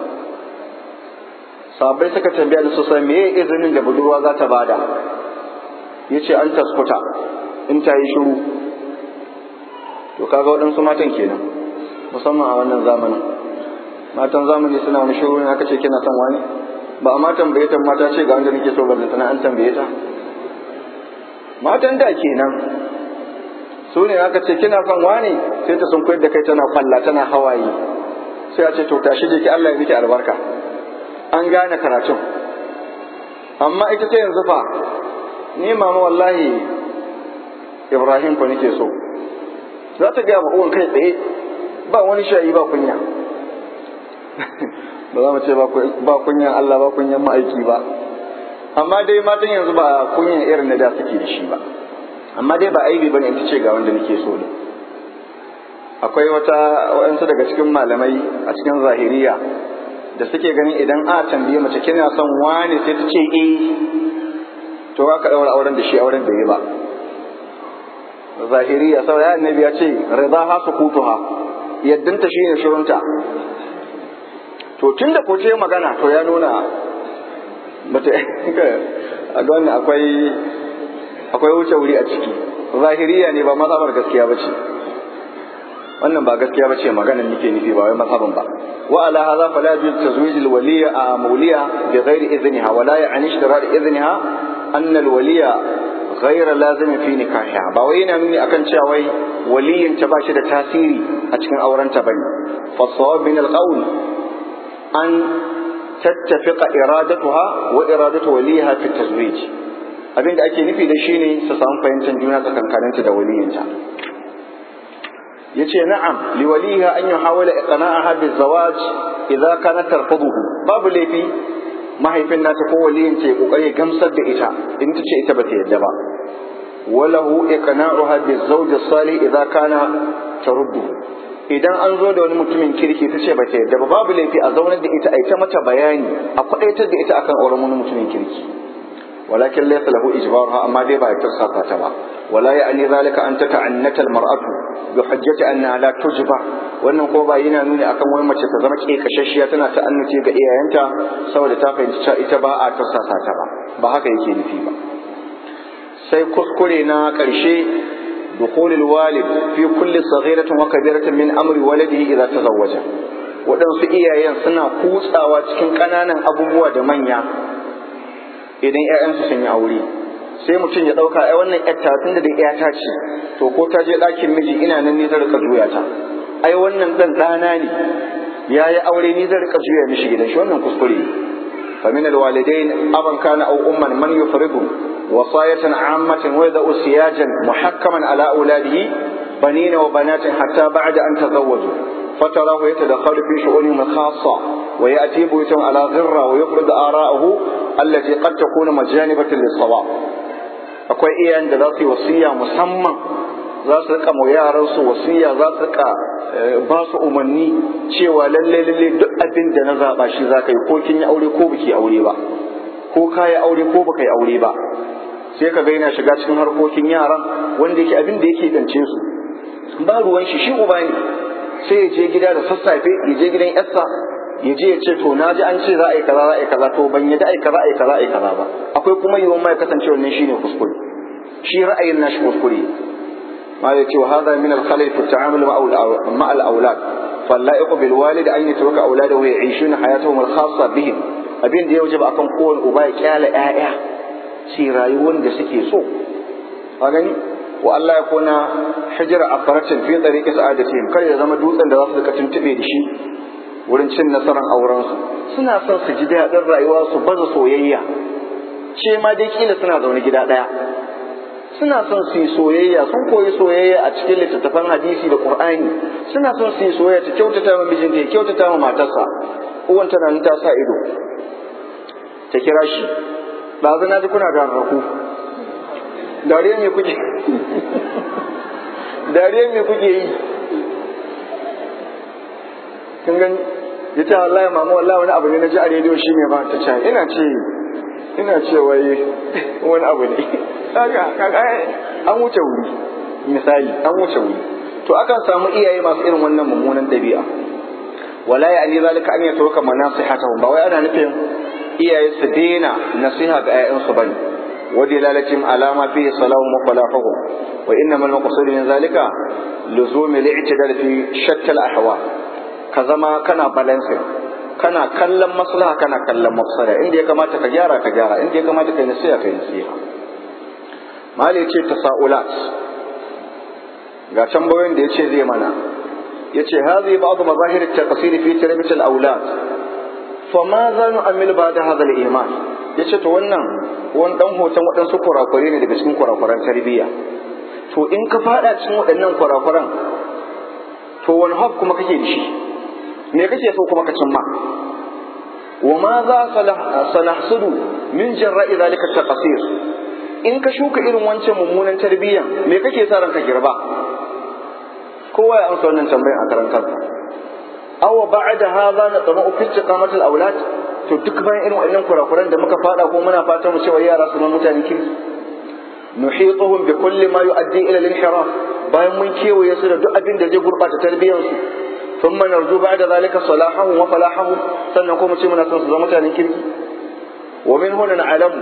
sabai suka tambaya da sosai me izinin da budurwa za ta bada yace an taskuta in ta yi shiru to kaga waɗansu matan kenan musamman a wannan zamanin matan zamani suna wani shiru ne aka ce kina son wani ba a matan bayyatan mata ce ga wanda nake so ba tana an tambaye ta matan da kenan su ne aka ce kina son wani sai ta sun koyar da kai tana kwalla tana hawaye sai a ce to tashi je ki Allah ya miki albarka an gane karatun amma ita ta yanzu fa ni mama wallahi Ibrahim fa nake so za ta gaya uwan kai tsaye ba wani shayi ba kunya ba za mu ce ba kunyan Allah ba kunyan ma'aiki ba amma dai matan yanzu ba kunyan irin na da suke da shi ba amma dai ba aibi bane in ta ce ga wanda nake so ne akwai wata waɗansu daga cikin malamai a cikin zahiriya da suke ganin idan a tambaye mace kina son wani sai ta ce eh to ka daura auren da shi auren da yi ba zahiriya sau ya annabi ya ce rida ha sukutuha yaddanta shine shirunta to tun da ko ce magana to ya nuna bata a gani akwai akwai wuce wuri a ciki zahiriya ne ba mazhabar gaskiya bace wannan ba gaskiya bace maganan nake nufi ba wai mazhaban ba wa ala hadha fala yajuz tazwij al waliya a mawliya bi ghairi idniha wa la ya'ni ishtirar idniha anna al waliya غير لازم في نكاحها ba wai yana nuni akan cewa wai waliyin ta ba shi da tasiri a cikin aurenta bane fa sawab min al qawl an tattafiqa iradatuha wa iradatu waliha fi tazwij abinda ake nufi da shine su samu fahimtar juna tsakankaninta da waliyinta yace na'am li waliha an yuhawila iqna'aha bi zawaj idza kanat tarfuduhu babu laifi mahaifin nata ko waliyin ta ya kokari gamsar da ita in ta ce ita ba ta yadda ba walahu iqna'uha bi zawj salih idza kana taruddu idan an zo da wani mutumin kirki ta ce ba ta yadda ba babu laifi a zaunar da ita a ita mata bayani a kwadaitar da ita akan auren wani mutumin kirki walakin laysa lahu ijbaruha amma dai ba ya tursasa ta ba wala ya'ni zalika an tata'annata al-mar'atu bi hujjati anna la tujba wannan ko ba yana nuni akan wani mace ta zama kekashashiya tana ta'annuce ga iyayenta saboda ta fahimci cewa ita ba a tursasa ta ba ba haka yake nufi ba sai kuskure na ƙarshe دخول الوالد في كل صغيرة وكبيرة من أمر ولده إذا تزوج waɗansu iyayen suna kutsawa cikin ƙananan abubuwa da manya idan 'ya'yansu sun yi aure sai mutum ya ɗauka ai wannan ƴatta tun da ƴata ce to ko ta je ɗakin miji ina nan ni zan rika juya ta ai wannan ɗan ɗana ne ya yi aure ni zan rika juya mishi gidan shi wannan kuskure فمن الوالدين أبا كان أو أما من يفرض وصاية عامة ويضع سياجا محكما على أولاده بنين وبنات حتى بعد أن تزوجوا فتراه يتدخل في شؤونهم الخاصة ويأتي بيتهم على غرة ويفرض آراءه allati qad takunu majanibatan lis-sawab akwai iyayen da za su yi wasiya musamman za su rika mu yaran su wasiya za su rika ba su umarni cewa lalle lalle duk abin da na zaba shi za ka yi ko kin yi aure ko biki aure ba ko ka yi aure ko baka yi aure ba sai ka ga yana shiga cikin harkokin yaran wanda yake abin da yake dance su ba ruwan shi shi uba ne sai ya je gida da sassafe ya je gidan yarsa ya je ya ce to na ji an ce za a yi kaza za a yi kaza to ban yadda a yi kaza a yi kaza a yi kaza ba akwai kuma yiwuwar ma ya kasance wannan shine kuskure shi ra'ayin nashi kuskure ma ya ce wa hadha min al-khalal fi at-ta'amul ma al-awlad فاللائق بالوالد أن يترك أولاده يعيشون حياتهم الخاصة بهم abin da ya waje ba akan kowane uba ya kyala ƴaƴa shi rayuwar da suke so a gani wa Allah ya kona hijira a faratin fi tsariƙi sa'adatihim kar ya zama dutsen da za su rika tuntube da shi wurin cin nasarar aurensu suna son su ji daɗin rayuwa su baza soyayya ce ma dai kila suna zaune gida ɗaya suna son su yi soyayya sun koyi soyayya a cikin littattafan hadisi da qur'ani suna son su yi soyayya ta kyautata ma mijinta ya kyautata ma matarsa uwan tana nan ta sa ido ta kira shi ɗazu na ji kuna da rarraku dariya me kuke dariya me kuke yi kin gani ya ce wallahi mama wallahi wani abu ne na ji a rediyo shi ne ba ta ce ina ce ina ce wai wani abu ne kaga kaga an wuce wuri misali an wuce wuri to akan samu iyaye masu irin wannan mummunan dabi'a wala ya ali zalika an yatawaka manasihatahum ba wai ana nufin iyaye su daina nasiha ga 'ya'yansu bane ودلالة على ما فيه صلاحهم وفلاحهم وإنما المقصود من ذلك لزوم الاعتدال في شتى الأحوال كزما كان بالانسين kana kallon maslaha kana kallon mafsada inda ya kamata ka gyara ka gyara inda ya kamata ka yi nasiha ka yi nasiha mali ce tasaulat ga tambayoyin da yace zai mana yace hadhi ba'd mazahir at-taqsir fi tarbiyat al-awlad fa ma za nu'amil ba'da hadha al-iman yace to wannan wani dan hoton waɗansu kurakure ne daga cikin kurakuran tarbiyya to in ka fada cikin waɗannan kurakuran to wani hab kuma kake da shi me kake so kuma ka cimma wa ma za sanahsudu min jarra'i zalika taqsir in ka shuka irin wancan mummunan tarbiyyan me kake sa ranka girba kowa ya amsa wannan tambayar a karan kansa aw ba'da hadha natma'u fi istiqamati al-awlad to duk bayan irin wannan kurakuran da muka fada ko muna fatan mu cewa yara su zama mutane kirki nuhituhum bi kulli ma yu'addi ila al-inhiraf bayan mun kewaye su da duk abin da zai gurbata tarbiyyar su ثم نرجو بعد ذلك صلاحهم وفلاحهم sannan kuma ce muna son su zama mutanen kirki wa min huna na'lamu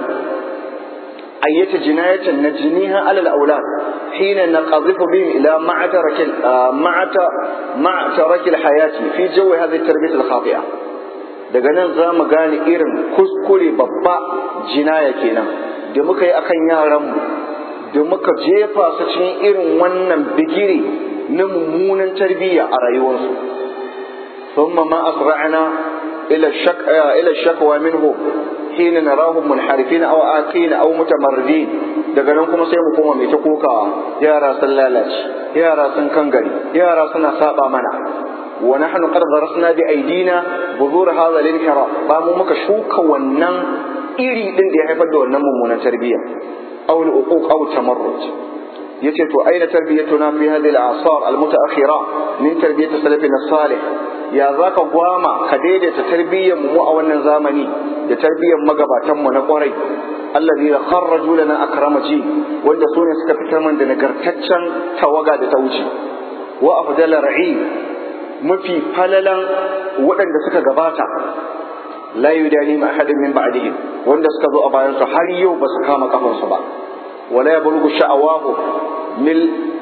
ayyata jinayatan najniha ala al-awlad hina naqadhifu bihim ila ma'tarak ma'ta ma'tarak al-hayati fi jawi hadhihi at-tarbiyah al-khati'a daga nan za mu gane irin kuskure babba jinaya kenan da muka yi akan yaranmu da muka jefa su cikin irin wannan bigire na mummunan tarbiyya a rayuwarsu ثم ما أسرعنا إلى الشك إلى الشكوى منهم حين نراهم منحرفين أو آكين أو متمردين daga nan kuma sai mu koma mai ta kokawa yara sun lalace yara sun kangare yara suna saba mana wa nahnu qad darasna bi aidina buzur hadha al-inhiraf ba mu muka shuka wannan iri din da ya haifar da wannan mummunan tarbiyya aw al-uquq aw tamarrud yace to aina tarbiyatuna fi hadhihi al-asar al-mutaakhira min tarbiyati salafina salih ya zaka gwama ka daidaita tarbiyyar mu a wannan zamani da tarbiyyar magabatan mu na kwarai allazi kharraju lana akrama ji wanda su ne suka fitar man da nagartaccen tawaga da ta wuce wa afdala ra'i mafi falalan waɗanda suka gabata la yudani ma ahadin min ba'dihim wanda suka zo a bayan su har yau ba su kama kafansu ba wala yablughu sha'awahu mil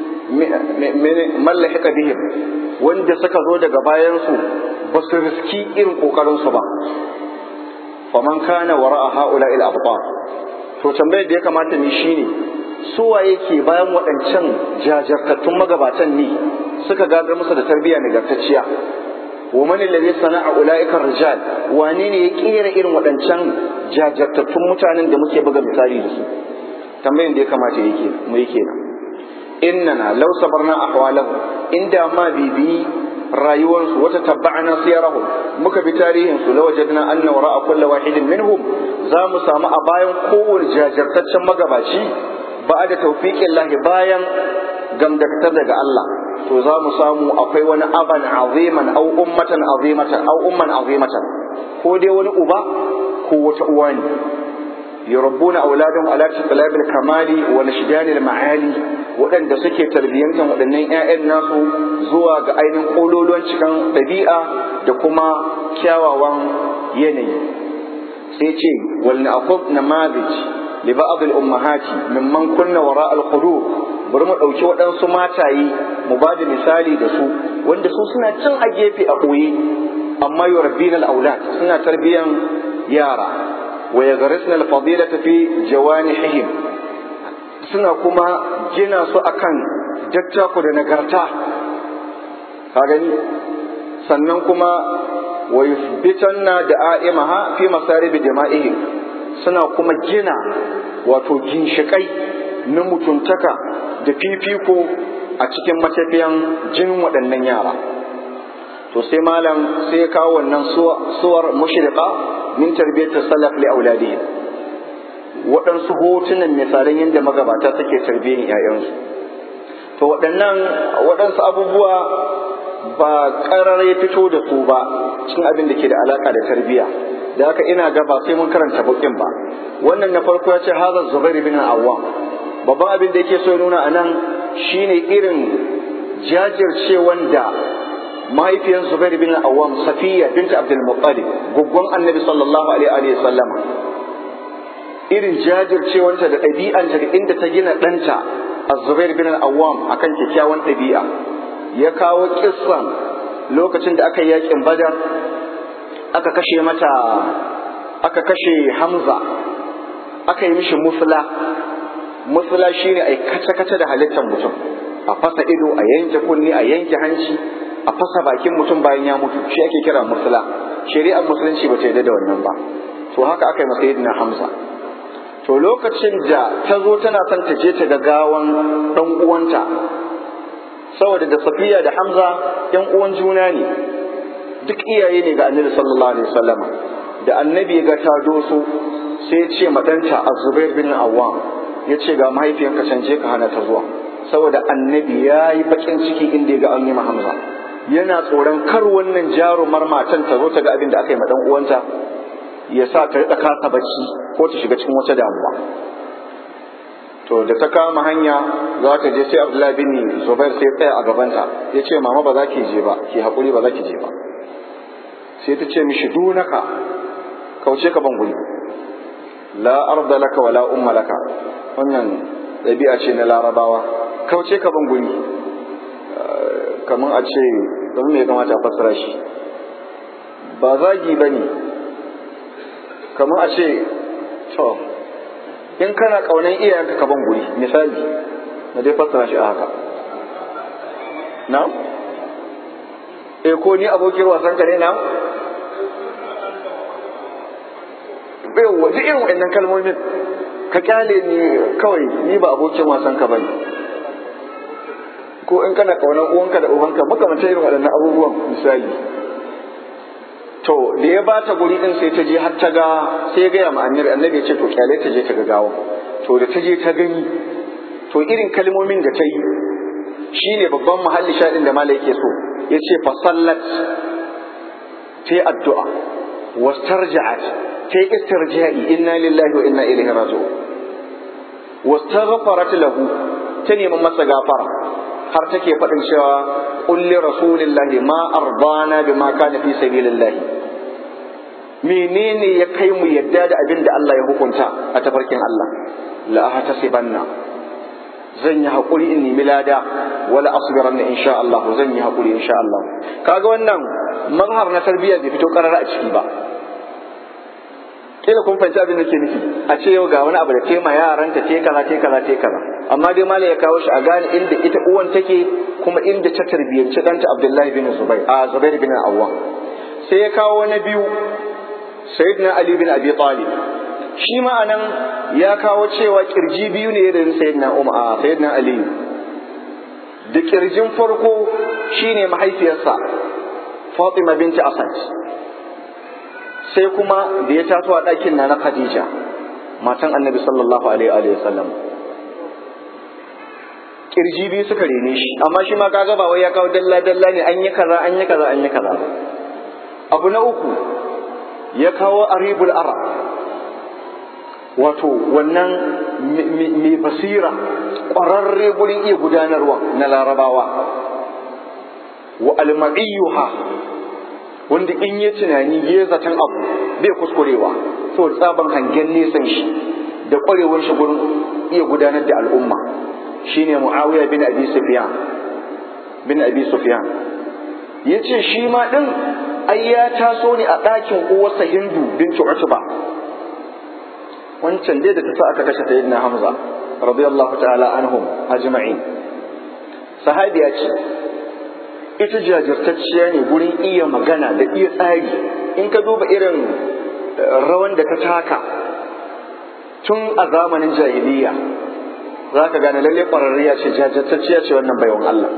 mallahika bihim wanda suka zo daga bayansu ba su riski irin kokarinsu ba faman kana wara'a haula ila abtar to tambayar da ya kamata ni shine su waye ke bayan waɗancan jajartattun magabatan ne suka gadar musu da tarbiyya nagartacciya wa man alladhi sana'a ulaika rijal wane ne ya kera irin waɗancan jajartattun mutanen da muke buga misali da su tambayar da ya kamata yake mu yake nan innana law sabarna ahwalahu inda ma bibi rayuwarsu wata tabba'ana siyarahum muka bi tarihin su la wajadna anna wara'a kulli wahidin minhum za mu samu a bayan kowane jajirtaccen magabaci ba da tawfiqin lahi bayan gamdakatar daga Allah to za mu samu akwai wani aban aziman au ummatan azimatan au umman azimatan ko dai wani uba ko wata uwa ne yurabbuna auladahum ala tiqlabil kamali wa nashdanil ma'ali waɗanda suke tarbiyyantar waɗannan 'ya'yan nasu zuwa ga ainihin ƙololuwan cikin ɗabi'a da kuma kyawawan yanayi sai ce wal na'khudh namadij li ba'd al ummahati mimman kunna wara al qudur bari mu ɗauki waɗansu mataye mu ba da misali da su wanda su suna cin a gefe a ɓoye amma yurabbina al aulad suna tarbiyyan yara wa yagharisna al fadilata fi jawanihihim suna kuma gina su akan dattako da nagarta ka gani sannan kuma wa yuthbitanna da'imaha fi masarib jama'ihim suna kuma gina wato ginshikai na mutuntaka da fifiko a cikin matafiyan jinin waɗannan yara to sai malam sai ya kawo wannan suwar mushriqa min tarbiyyat salaf li auladihim waɗansu hotunan misalan yadda magabata suke tarbiyyar 'ya'yansu to waɗannan waɗansu abubuwa ba ƙarar ya fito da su ba cikin abin da ke da alaƙa da tarbiyya da haka ina ga ba sai mun karanta bukin ba wannan na farko ya ce hazar zubair bin awwam babban abin da yake so nuna a nan shine irin jajircewan da mahaifiyar zubair bin awwam safiya binta abdul muttalib guggon annabi sallallahu alaihi wa sallama irin jajircewanta da ɗabi'anta da inda ta gina ɗanta a zubair bin awwam akan kyakkyawan ɗabi'a ya kawo kissan lokacin da aka yi yakin badar aka kashe mata aka kashe hamza aka yi mishi musula musula shine a kace-kace da halittar mutum a fasa ido a yanke kunni a yanke hanci a fasa bakin mutum bayan ya mutu shi ake kira musula shari'ar musulunci ba ta yarda da wannan ba to haka aka yi masa yadda hamza to lokacin da ta zo tana son ta je ta ga gawan ɗan uwanta saboda da safiya da hamza yan uwan juna ne duk iyaye ne ga annabi sallallahu alaihi wasallama da annabi ga ta doso sai ya ce madanta azubair bin awwam ya ce ga mahaifiyarka canje ka hana ta zuwa saboda annabi ya yi bakin ciki inda ya ga an yi hamza yana tsoron kar wannan jarumar matan ta zo ta ga abin da aka yi ma dan uwanta ya sa ta riƙa kasa bacci ko ta shiga cikin wata damuwa to da ta kama hanya za ta je sai abdullahi bin zubair sai tsaya a gabanta ya ce mama ba za ki je ba ki haƙuri ba za ki je ba sai ta ce mishi dunaka kauce ka ban guri la arda laka wala umma laka wannan ɗabi'a ce na larabawa kauce ka ban guri kamar a ce don me ya kamata a fassara shi ba zagi ba ne kamar a ce to in kana ƙaunar iyayenka ka ban guri misali na dai fassara shi a haka na eh ko ni abokin wasan ka ne na bai waje irin wa'annan kalmomin ka kyale ni kawai ni ba abokin wasan ka bane ko in kana ƙaunar uwanka da ubanka makamanta irin waɗannan abubuwan misali to da ya ba ta guri din sai ta je har ta ga sai ya gaya ma annabi annabi ya ce to kyale ta je ta ga gawa to da ta je ta gani to irin kalmomin da ta yi shine babban mahalli shaɗin da mala yake so ya ce fa sallat ta yi addu'a wastarja'at ta yi istirja'i inna lillahi wa inna ilaihi raji'un wastaghfarat lahu ta nemi masa gafara har take faɗin cewa kulli rasulillahi ma ardana bima kana fi sabilillahi menene ya kai mu yadda da abin da Allah ya hukunta a tafarkin Allah la ahtasibanna zan yi hakuri in nemi lada wala asbiranna insha Allah zan yi hakuri insha Allah kaga wannan mazhar na tarbiyya bai fito karara a ciki ba kila kun fahimci abin da ke nufi a ce yau ga wani abu da tema yaranta te kaza te kaza te kaza amma dai mala ya kawo shi a gane inda ita uwan take kuma inda ta tarbiyyanci ɗanta Abdullahi bin Zubair a Zubair bin Awwam sai ya kawo na biyu Sayyidina Ali bin Abi Talib shi ma anan ya kawo cewa kirji biyu ne da Sayyidina Umar a Sayyidina Ali da kirjin farko shine mahaifiyarsa fatima binti asad sai kuma da ya taso a ɗakin na na khadija matan annabi sallallahu alaihi wa sallam kirji biyu suka rene shi amma shi ma kaga ba wai ya kawo dalla dalla ne an yi kaza an yi kaza an yi kaza abu na uku ya kawo aribul ara wato wannan mai basira ƙwararre gurin iya gudanarwa na larabawa wa alma'iyyuha wanda in yi tunani ya zaton abu bai kuskurewa saboda tsaban hangen nesan shi da ƙwarewar shi gurin iya gudanar da al'umma shine muawiya bin abi sufyan bin abi sufyan yace shi ma din ai ya taso ne a ɗakin uwarsa hindu bintu utba wancan dai da ta sa aka kashe sayyidina hamza radiyallahu ta'ala anhum ajma'in sahabiya ce ita jajirtacciya ne gurin iya magana da iya tsari in ka duba irin rawan da ta taka tun a zamanin jahiliya za ka gane lalle ƙwararriya ce jajirtacciya ce wannan baiwan Allah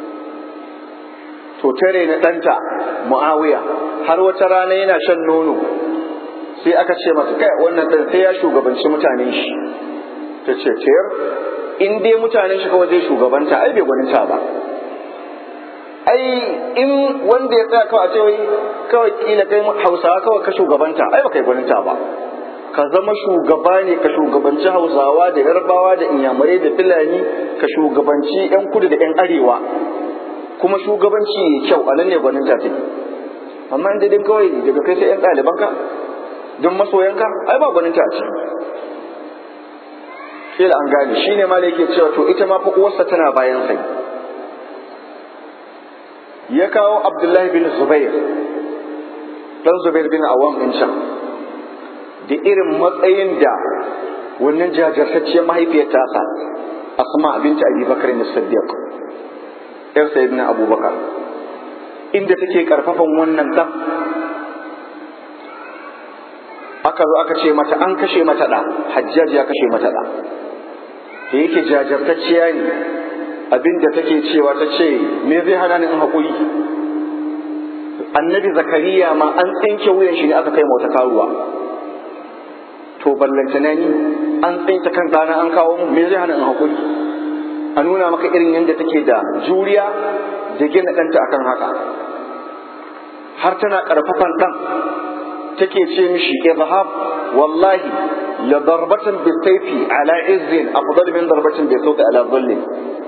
to tare na ɗanta mu'awiya har wata rana yana shan nono sai aka ce masa kai wannan ɗan sai ya shugabanci mutanen shi ta ce tayar in dai mutanen shi kawai zai shugabanta ai bai gwaninta ba ai in wanda ya tsaya kawai a ce wai kawai kila kai hausawa kawai ka shugabanta ai ba kai gwaninta ba ka zama shugaba ne ka shugabanci hausawa da yarbawa da inyamurai da fulani ka shugabanci yan kudu da yan arewa kuma shugabanci ya kyau a nan ne gwaninta take amma inda dai kawai daga kai sai yan ɗalibanka don masoyanka ai ba gwaninta a ciki kila an gane shine ma da yake cewa to ita ma fa uwarsa tana bayan sai ya kawo abdullahi bin zubair dan zubair bin awam din can da irin matsayin da wannan jajirtacciyar mahaifiyar tasa asma binta abi bakar ne siddiq yar sayyidina abubakar inda take karfafan wannan dan aka zo aka ce mata an kashe mata da hajjaj ya kashe mata da da yake jajirtacciya ne abinda take cewa ta ce me zai hana ni in haƙuri annabi zakariya ma an tsinke wuyan shi ne aka kai wata karuwa to ballantana ni an tsinke kan ɗana an kawo mu me zai hana in haƙuri a nuna maka irin yadda take da juriya da gina ɗanta akan haka har tana ƙarfafan ɗan take ce mishi izhab wallahi la darbatan bisayfi ala izzin afdal min darbatin bisawti ala dhullin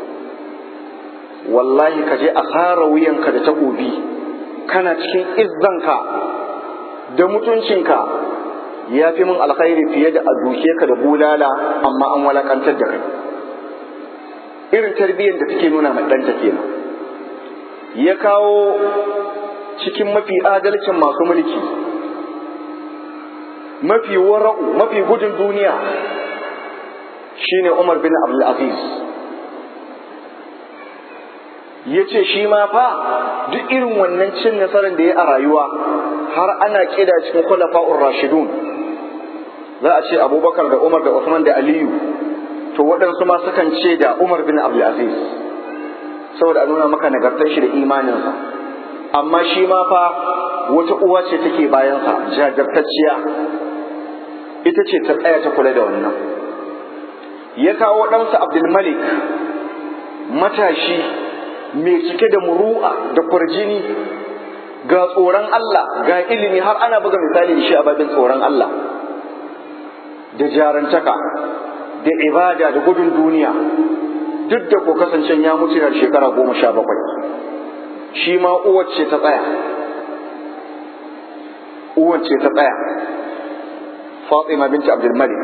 wallahi ka je a sara wuyanka da takobi kana cikin izzanka da mutuncinka ya fi min alkhairi fiye da a duke ka da bulala amma an walakantar da kai irin tarbiyyar da take nuna mai ɗanta kenan ya kawo cikin mafi adalcin masu mulki mafi wara'u mafi gudun duniya shine Umar bin Abdul Aziz ya ce shi ma fa duk irin wannan cin nasarar da ya a rayuwa har ana kida cikin khulafa'ur rashidun za a ce abubakar da umar da usman da aliyu to waɗansu ma sukan ce da umar bin abdul aziz saboda a nuna maka nagartar shi da imaninsa amma shi ma fa wata uwa ce take bayansa jajirtacciya ita ce ta tsaya ta kula da wannan ya kawo ɗansa abdulmalik matashi mai cike da muru'a da kwarjini ga tsoron Allah ga ilimi har ana buga misali da shi a babin tsoron Allah da jarantaka da ibada da gudun duniya duk da ko kasance ya mutu da shekara goma sha bakwai shi ma uwace ta tsaya uwace ta tsaya Fatima binti Abdul Malik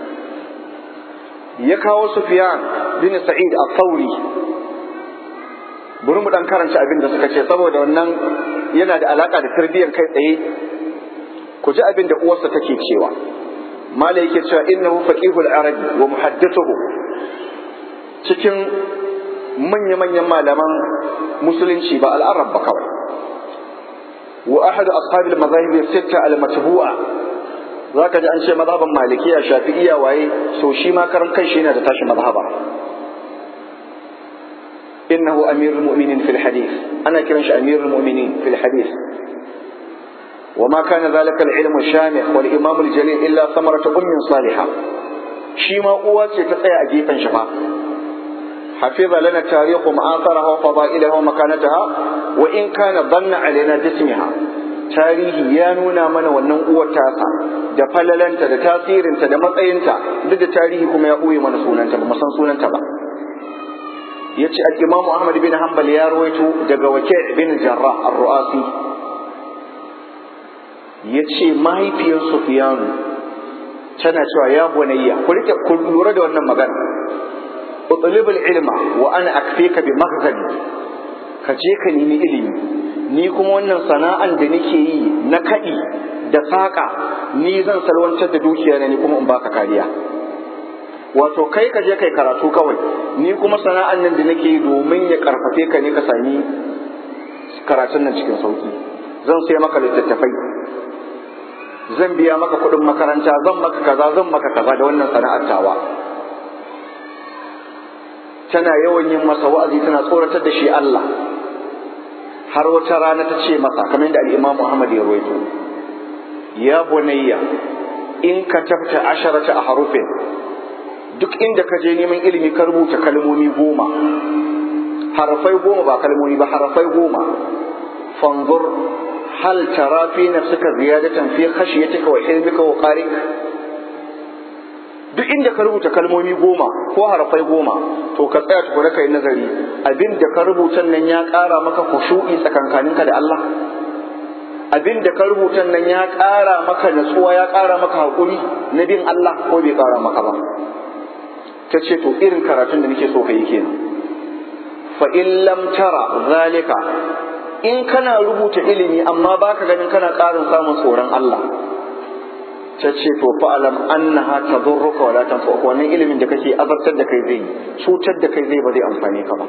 ya kawo Sufyan bin Sa'id al-Thawri bari mu dan karanta abin da suka ce saboda wannan yana da alaka da tarbiyyar kai tsaye ku ji abin da uwarsa take cewa mala yake cewa innahu faqihul arabi wa muhaddithuhu cikin manya-manyan malaman musulunci ba al'arab ba kawai wa ahadu ashabil mazahib sitta al-matbu'a zaka ji an ce mazhaban malikiya shafi'iyya waye so shi ma karan kai shi yana da tashi mazhaba innahu amirul mu'minin fil hadith ana kiran shi amirul mu'minin fil hadith وما كان ذلك العلم الشامخ والإمام الجليل إلا ثمرة أم صالحة شيما قوة تتسيا أجيبا شفا حفظ لنا التاريخ معاصرها وفضائلها ومكانتها وإن كان ظن علينا جسمها tarihi ya nuna mana wannan uwar tasa da falalanta da tasirinta da matsayinta duk da tarihi kuma ya ɓoye mana sunanta ba san sunanta ba ya ce al-imam Ahmad bin Hanbal ya rawaito daga Waki' bin Jarrah ar-Ru'asi ya ce mahaifiyar Sufyanu tana cewa ya bunayya ku rike ku lura da wannan magana utlubul ilma wa ana akfika bi maghzali ka je ka nemi ilimi ni kuma wannan sana'an da nake yi na kaɗi da saƙa ni zan salwantar da dukiya na ni kuma in baka kariya wato kai ka je kai karatu kawai ni kuma sana'an nan da nake yi domin ya karfafe ka ne ka sami karatun nan cikin sauki zan sai maka littattafai zan biya maka kuɗin makaranta zan maka kaza zan maka kaza da wannan sana'ar tawa tana yawan yin masa wa'azi tana tsoratar da shi Allah har wata rana ta ce masa kamar yadda al-Imam Muhammad ya rawaito ya bunayya in ka tafta asharata a harufin duk inda ka je neman ilimi ka rubuta kalmomi goma harafai goma ba kalmomi ba harafai goma fanzur hal tara fi nafsika ziyadatan fi khashyatika wa ilmika wa qarik duk inda ka rubuta kalmomi goma ko harafai goma to ka tsaya tukuna kai nazari abin da ka rubuta nan ya ƙara maka khushu'i tsakankaninka da Allah abin da ka rubuta nan ya ƙara maka natsuwa ya ƙara maka haƙuri na bin Allah ko bai ƙara maka ba ta ce to irin karatun da nake so ka yi kenan fa in lam tara zalika in kana rubuta ilimi amma baka ganin kana ƙarin samun tsoron Allah ta ce to fa alam annaha tadurruka wala tanfa'uka wannan ilimin da kake azabtar da kai zai cutar da kai zai ba zai amfane ka ba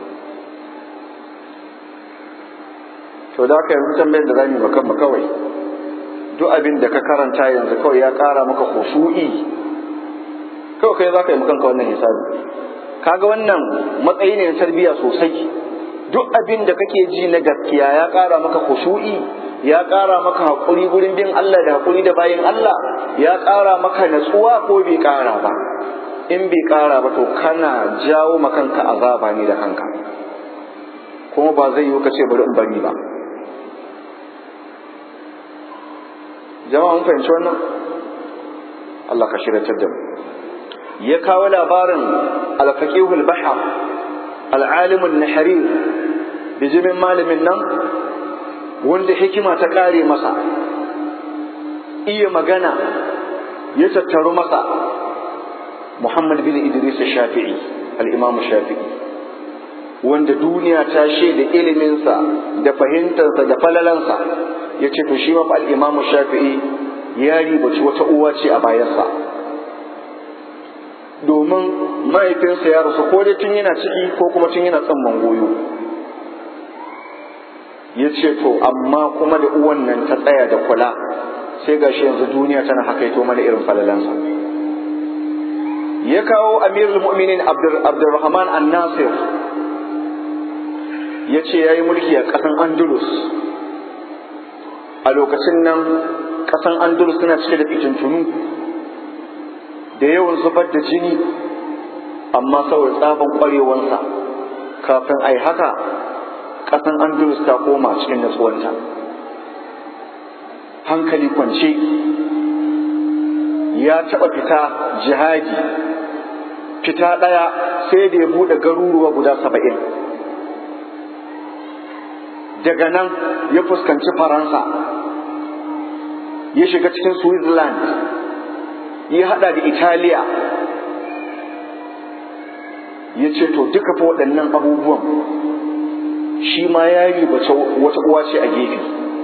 to da haka yanzu tambayar da zamu maka mu kawai duk abin da ka karanta yanzu kawai ya ƙara maka khushu'i kawai kai za ka yi kanka wannan hisabi kaga wannan matsayi ne na tarbiyya sosai duk abin da kake ji na gaskiya ya ƙara maka khushu'i ya ƙara maka haƙuri gurin bin Allah da haƙuri da bayin Allah ya ƙara maka natsuwa ko bai ƙara ba in bai ƙara ba to kana jawo makanka azaba ne da kanka kuma ba zai yi ka ce bari in bari ba jama'a mun fahimci wannan Allah ka shiratar da mu ya kawo labarin al-faqihul bahar al-alimul naharir bijimin malamin nan wanda hikima ta kare masa iya magana ya tattaru masa Muhammad bin Idris Shafi'i al-Imam Shafi'i wanda duniya ta shaida iliminsa da fahimtarsa da falalansa ya ce to shi ma al-Imam Shafi'i ya ribaci wata uwa ce a bayansa domin mahaifinsa ya rasu ko dai tun yana ciki ko kuma tun yana tsamman goyo ya ce to amma kuma da uwan nan ta tsaya da kula sai gashi yanzu duniya tana hakaito mana irin falalansa ya kawo amirul mu'minin abdurrahman an-nasir ya ce ya yi mulki a ƙasan andalus a lokacin nan ƙasan andalus tana cike da fitintunu da yawan zubar da jini amma saboda tsaban ƙwarewansa kafin a yi haka ƙasan andalus ta koma cikin natsuwanta hankali kwance ya taɓa fita jihadi fita ɗaya sai da ya buɗe garuruwa guda saba'in daga nan ya fuskanci faransa ya shiga cikin switzerland ya haɗa da italiya ya ce to duka fa waɗannan abubuwan shi ma ya ribace wata uwa ce a gefe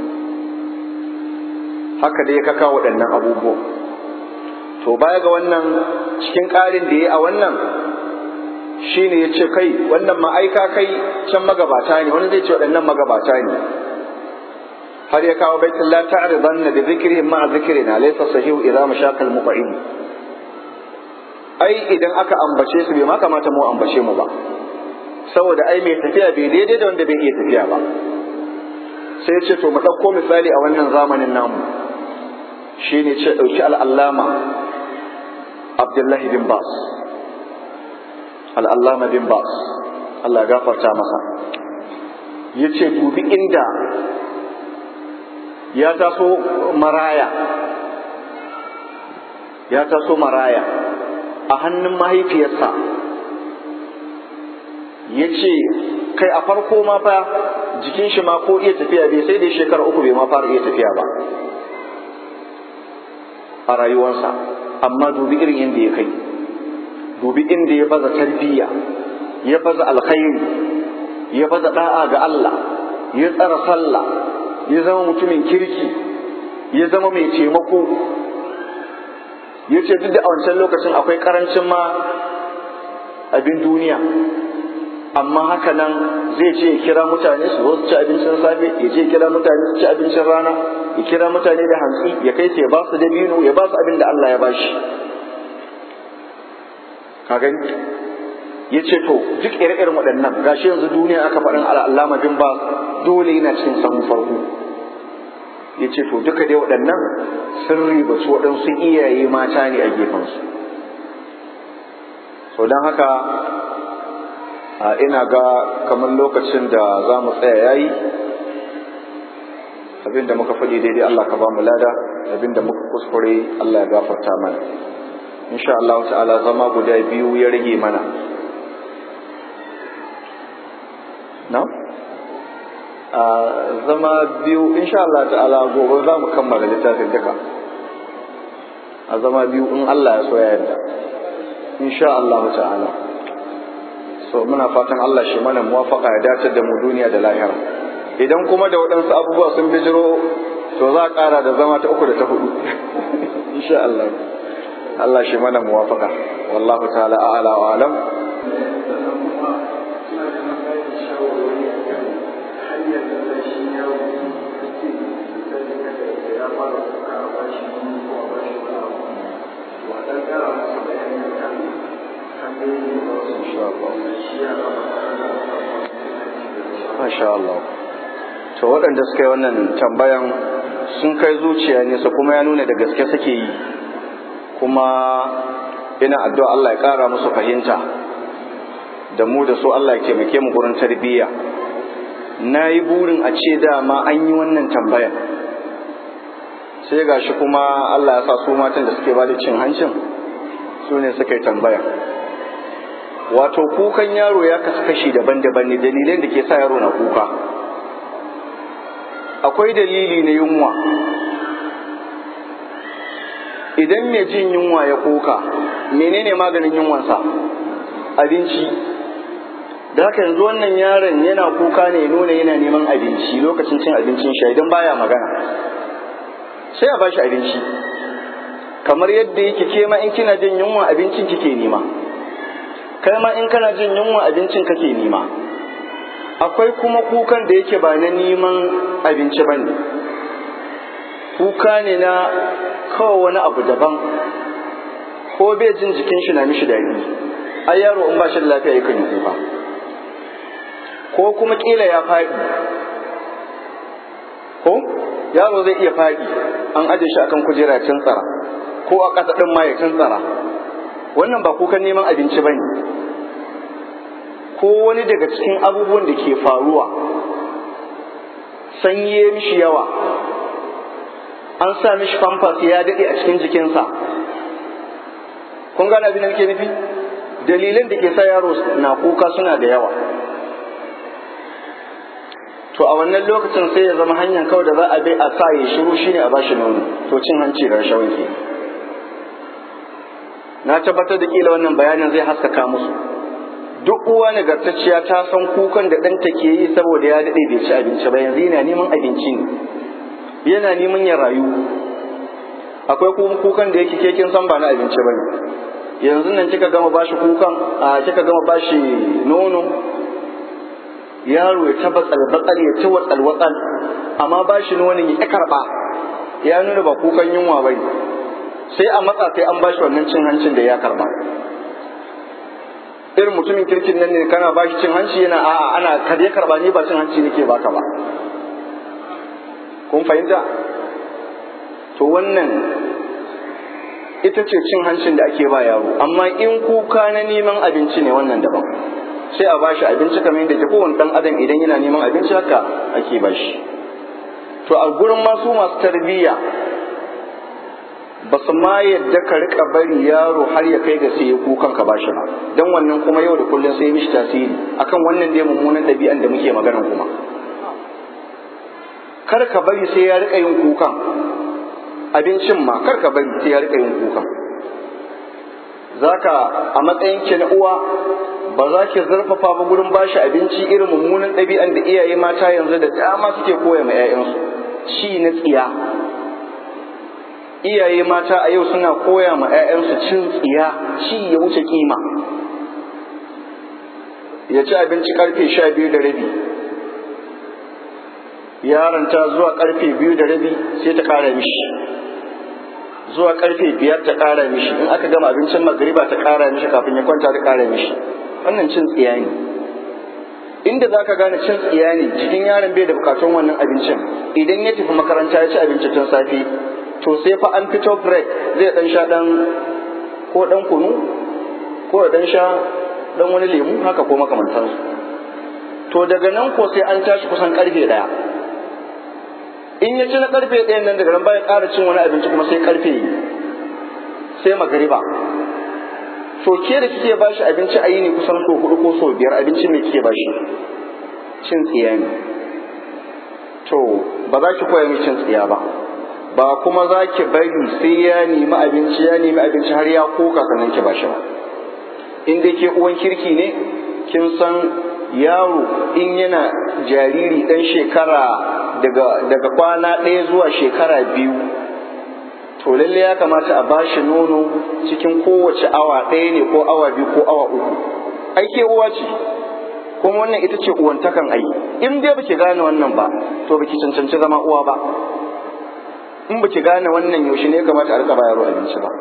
haka dai ya kaka waɗannan abubuwan to baya ga wannan cikin ƙarin da ya a wannan shine ya ce kai wannan ma'aika kai can magabata ne wani zai ce waɗannan magabata ne har ya kawo baitin la ta'ridanna bi dhikrihim ma'a dhikrina laysa sahihu idza mashaqal muqim ai idan aka ambace su bai ma kamata mu ambace mu ba saboda ai mai tafiya bai daidai da wanda bai iya tafiya ba sai ce to mu ɗauko misali a wannan zamanin namu shi ne ce ɗauki al'allama abdullahi bin bas al'allama bin bas Allah gafarta masa ya ce dubi inda ya taso maraya ya taso maraya a hannun mahaifiyarsa ya ce kai a farko ma fa jikin shi ma ko iya tafiya bai sai da shekara uku bai ma fara iya tafiya ba a rayuwarsa amma dubi irin inda ya kai dubi inda ya baza tarbiyya ya baza alkhairi ya baza da'a ga Allah ya tsara sallah ya zama mutumin kirki ya zama mai taimako ya ce duk da a wancan lokacin akwai karancin ma abin duniya amma haka nan zai ce ya kira mutane su zo su ci abincin safe ya ce ya kira mutane su ci abincin rana ya kira mutane da hantsi ya kai su ya ba su dabino ya ba su abin da Allah ya bashi ka gani ya ce to duk ire-iren waɗannan gashi yanzu duniya aka faɗin al'allama bin ba dole yana cikin sahun farko ya ce to duka dai waɗannan sun riba su waɗansu iyaye mata ne a gefensu so don haka ina ga kamar lokacin da za mu tsaya yayi abin da muka faɗi daidai Allah ka ba mu lada abin da muka kuskure Allah ya gafarta mana insha Allah ta'ala zama guda biyu ya rage mana na zama biyu insha Allah ta'ala gobe za mu kammala littafin duka a zama biyu in Allah ya so ya yarda insha Allah ta'ala so muna fatan Allah shi mana muwafaka ya dace da mu duniya da lahira idan kuma da waɗansu abubuwa sun bijiro to za a ƙara da zama ta uku da ta hudu insha Allah Allah shi mana muwafaka wallahu ta'ala a'ala wa alam Masha Allah. To waɗanda suka yi wannan tambayan sun kai zuciya nesa kuma ya nuna da gaske suke yi kuma ina addu'a Allah ya ƙara musu fahimta da mu da su Allah ya taimake mu gurin tarbiyya. Na yi burin a ce dama an yi wannan tambayan. Sai ga shi kuma Allah ya sa su matan da suke ba da cin hancin su ne suka yi tambaya. wato kukan yaro ya kasu kashi daban-daban ne dalilan da ke sa yaro na kuka akwai dalili na yunwa idan mai jin yunwa ya kuka menene maganin yunwansa abinci da haka yanzu wannan yaron yana kuka ne nuna yana neman abinci lokacin cin abincin shi idan baya magana sai a bashi abinci kamar yadda yake ke ma in kina jin yunwa abincin kike nema kai ma in kana jin yunwa abincin kake nema akwai kuma kukan da yake ba na neman abinci ba ne kuka ne na kawai wani abu daban ko bai jin jikin shi na mishi daɗi ai yaro in ba shi da lafiya yakan yi kuka ko kuma kila ya faɗi ko yaro zai iya faɗi an aje shi akan kujera cin tsara ko a ƙasa ɗin ma ya cin tsara wannan ba kukan neman abinci ba ne ko wani daga cikin abubuwan da ke faruwa sanyi ya mishi yawa an sa mishi famfas ya daɗe a cikin jikinsa kun gane abin da nake nufi dalilan da ke sa yaro na kuka suna da yawa to a wannan lokacin sai ya zama hanyar kawai da za a bai a sa ya shiru shine a bashi nono to cin hanci da rashawan ke na tabbatar da kila wannan bayanin zai haskaka musu duk uwa nagartacciya ta san kukan da ɗanta ke yi saboda ya daɗe bai ci abinci ba yanzu yana neman abinci ne yana neman ya rayu akwai kuma kukan da yake kekin san ba na abinci ba ne yanzu nan kika gama bashi kukan a kika gama bashi nono yaro ya ta batsal batsal ya ta watsal watsal amma bashi nonon ya karɓa ya nuna ba kukan yunwa ba ne sai a matsa sai an bashi wannan cin hancin da ya karba irin mutumin kirkin nan ne kana ba shi cin hanci yana a'a ana ka dai karba ni ba cin hanci nake baka ba kun fahimta to wannan ita ce cin hancin da ake ba yaro amma in kuka na neman abinci ne wannan daban sai a bashi abinci kamar yadda ke kowane dan adam idan yana neman abinci haka ake bashi to a gurin masu masu tarbiyya ba su ma yadda ka rika bari yaro har ya kai ga sai ya kukan ka bashi ba dan wannan kuma yau da kullum sai ya mishi tasiri akan wannan dai mummunan ɗabi'an da muke magana kuma kar ka bari sai ya rika yin kukan abincin ma kar ka bari sai ya rika yin kukan zaka a matsayin ki na uwa ba za ki zurfafa ba gurin bashi abinci irin mummunan ɗabi'an da iyaye mata yanzu da dama suke koya ma 'ya'yansu ci na tsiya iyaye mata a yau suna koya ma 'ya'yansu cin tsiya ci ya wuce kima ya ci abinci karfe sha biyu da rabi yaranta zuwa karfe biyu da rabi sai ta kara mishi zuwa karfe biyar ta kara mishi in aka gama abincin magariba ta kara mishi kafin ya kwanta ta kara mishi wannan cin tsiya ne inda za ka gane cin tsiya ne jikin yaron bai da bukatun wannan abincin idan ya tafi makaranta ya ci abinci tun safe to sai fa an fito break zai dan sha dan ko dan kunu ko dan sha dan wani lemu haka ko makamantansu to daga nan ko sai an tashi kusan karfe daya in ya ci na karfe ɗayan nan daga nan baya ƙara cin wani abinci kuma sai karfe sai magariba to ke da kike bashi abinci a yini kusan so hudu ko so biyar abinci mai kike bashi cin tsiya ne to ba za ki koya mai cin tsiya ba ba kuma za ki bari sai ya nemi abinci ya nemi abinci har ya koka sannan ki bashi ba in dai ke uwan kirki ne kin san yaro in yana jariri dan shekara daga daga kwana ɗaya zuwa shekara biyu to lalle ya kamata a bashi nono cikin kowace awa ɗaya ne ko awa biyu ko awa uku ai ke uwa ce kuma wannan ita ce uwantakan ai in dai baki gane wannan ba to baki cancanci zama uwa ba in baki gane wannan yaushe ne ya kamata a rika bayarwa abinci ba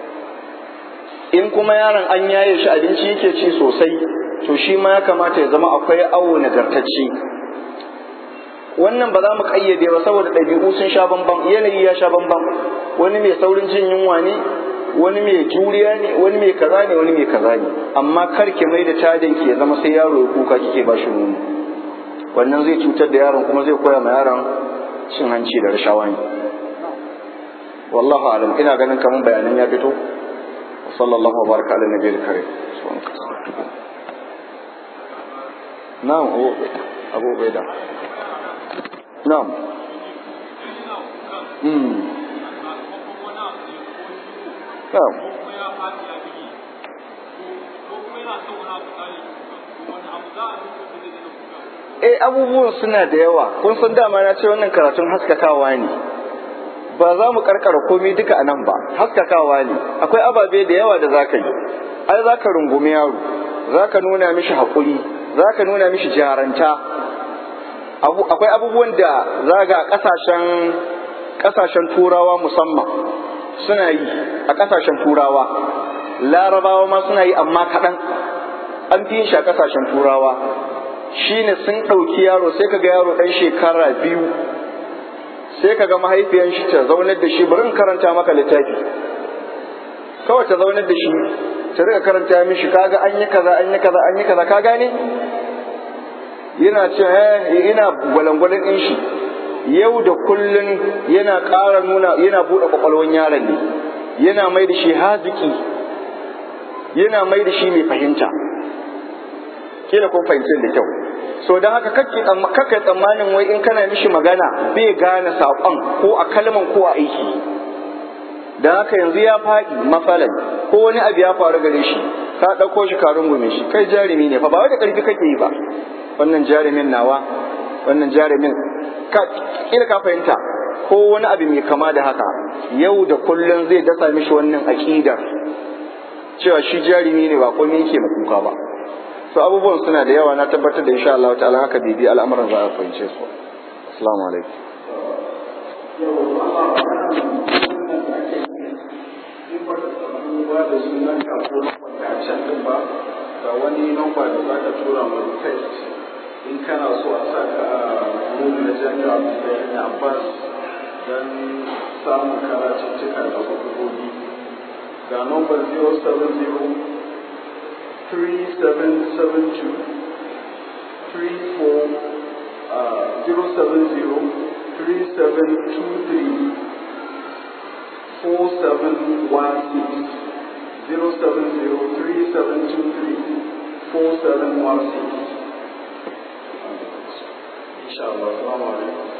in kuma yaron an yaye shi abinci yake ci sosai to shi ma ya kamata ya zama akwai awo nagartacce wannan ba za mu kayyade ba saboda ɗabi'u sun sha bambam yanayi ya sha bambam wani mai saurin jin yunwa ne wani mai juriya ne wani mai kaza ne wani mai kaza ne amma kar ki mai da tadin ki ya zama sai yaro ya kuka kike ba shi nono wannan zai cutar da yaron kuma zai koya ma yaron cin hanci da rashawa ne wallahu alam ina ganin kamar bayanan ya fito sallallahu wa baraka ala nabiyil karim na'am abu baida na'am hmm na'am Eh abubuwan suna da yawa kun san dama na ce wannan karatun haskakawa ne ba za mu karkara komai duka a nan ba haskakawa ne akwai ababe da yawa da za ka yi ai za ka rungumi yaro za ka nuna mishi haƙuri za ka nuna mishi jaranta akwai abubuwan da za ga ƙasashen ƙasashen turawa musamman suna yi a ƙasashen turawa larabawa ma suna yi amma kaɗan an fi yin shi a ƙasashen turawa shine sun ɗauki yaro sai ka ga yaro ɗan shekara biyu sai ka ga mahaifiyan shi ta zaunar da shi bari in karanta maka littafi kawai ta zaunar da shi ta rika karanta mishi kaga an yi kaza an yi kaza an yi kaza ka gane yana ce eh ina gwalangwalin din shi yau da kullun yana ƙara nuna yana buɗe kwakwalwan yaron ne yana mai da shi haziki yana mai da shi mai fahimta kila kun fahimci da kyau so don haka kake tsammanin wai in kana mishi magana bai gane saƙon ko a kalman ko a aiki don haka yanzu ya faɗi mafalan ko wani abu ya faru gare shi ka ɗauko shi ka rungume shi kai jarumi ne fa ba wai da ƙarfi kake yi ba wannan jarumin nawa wannan jarumin ka kila ka fahimta ko wani abu mai kama da haka yau da kullum zai dasa mishi wannan aƙidar cewa shi jarumi ne ba komai yake kuka ba so abubuwan suna da yawa na tabbatar da insha Allah ta'ala haka bibi al'amuran za a fahimce su assalamu alaikum ga wani namba da za ka tura ma request in kana so a sa ka a group na jami'a da abbas don samun karatuttuka da hukumomi ga nombar 070 3772 34 070 3723 4716 070 3723 4716 inshallah assalamu alaikum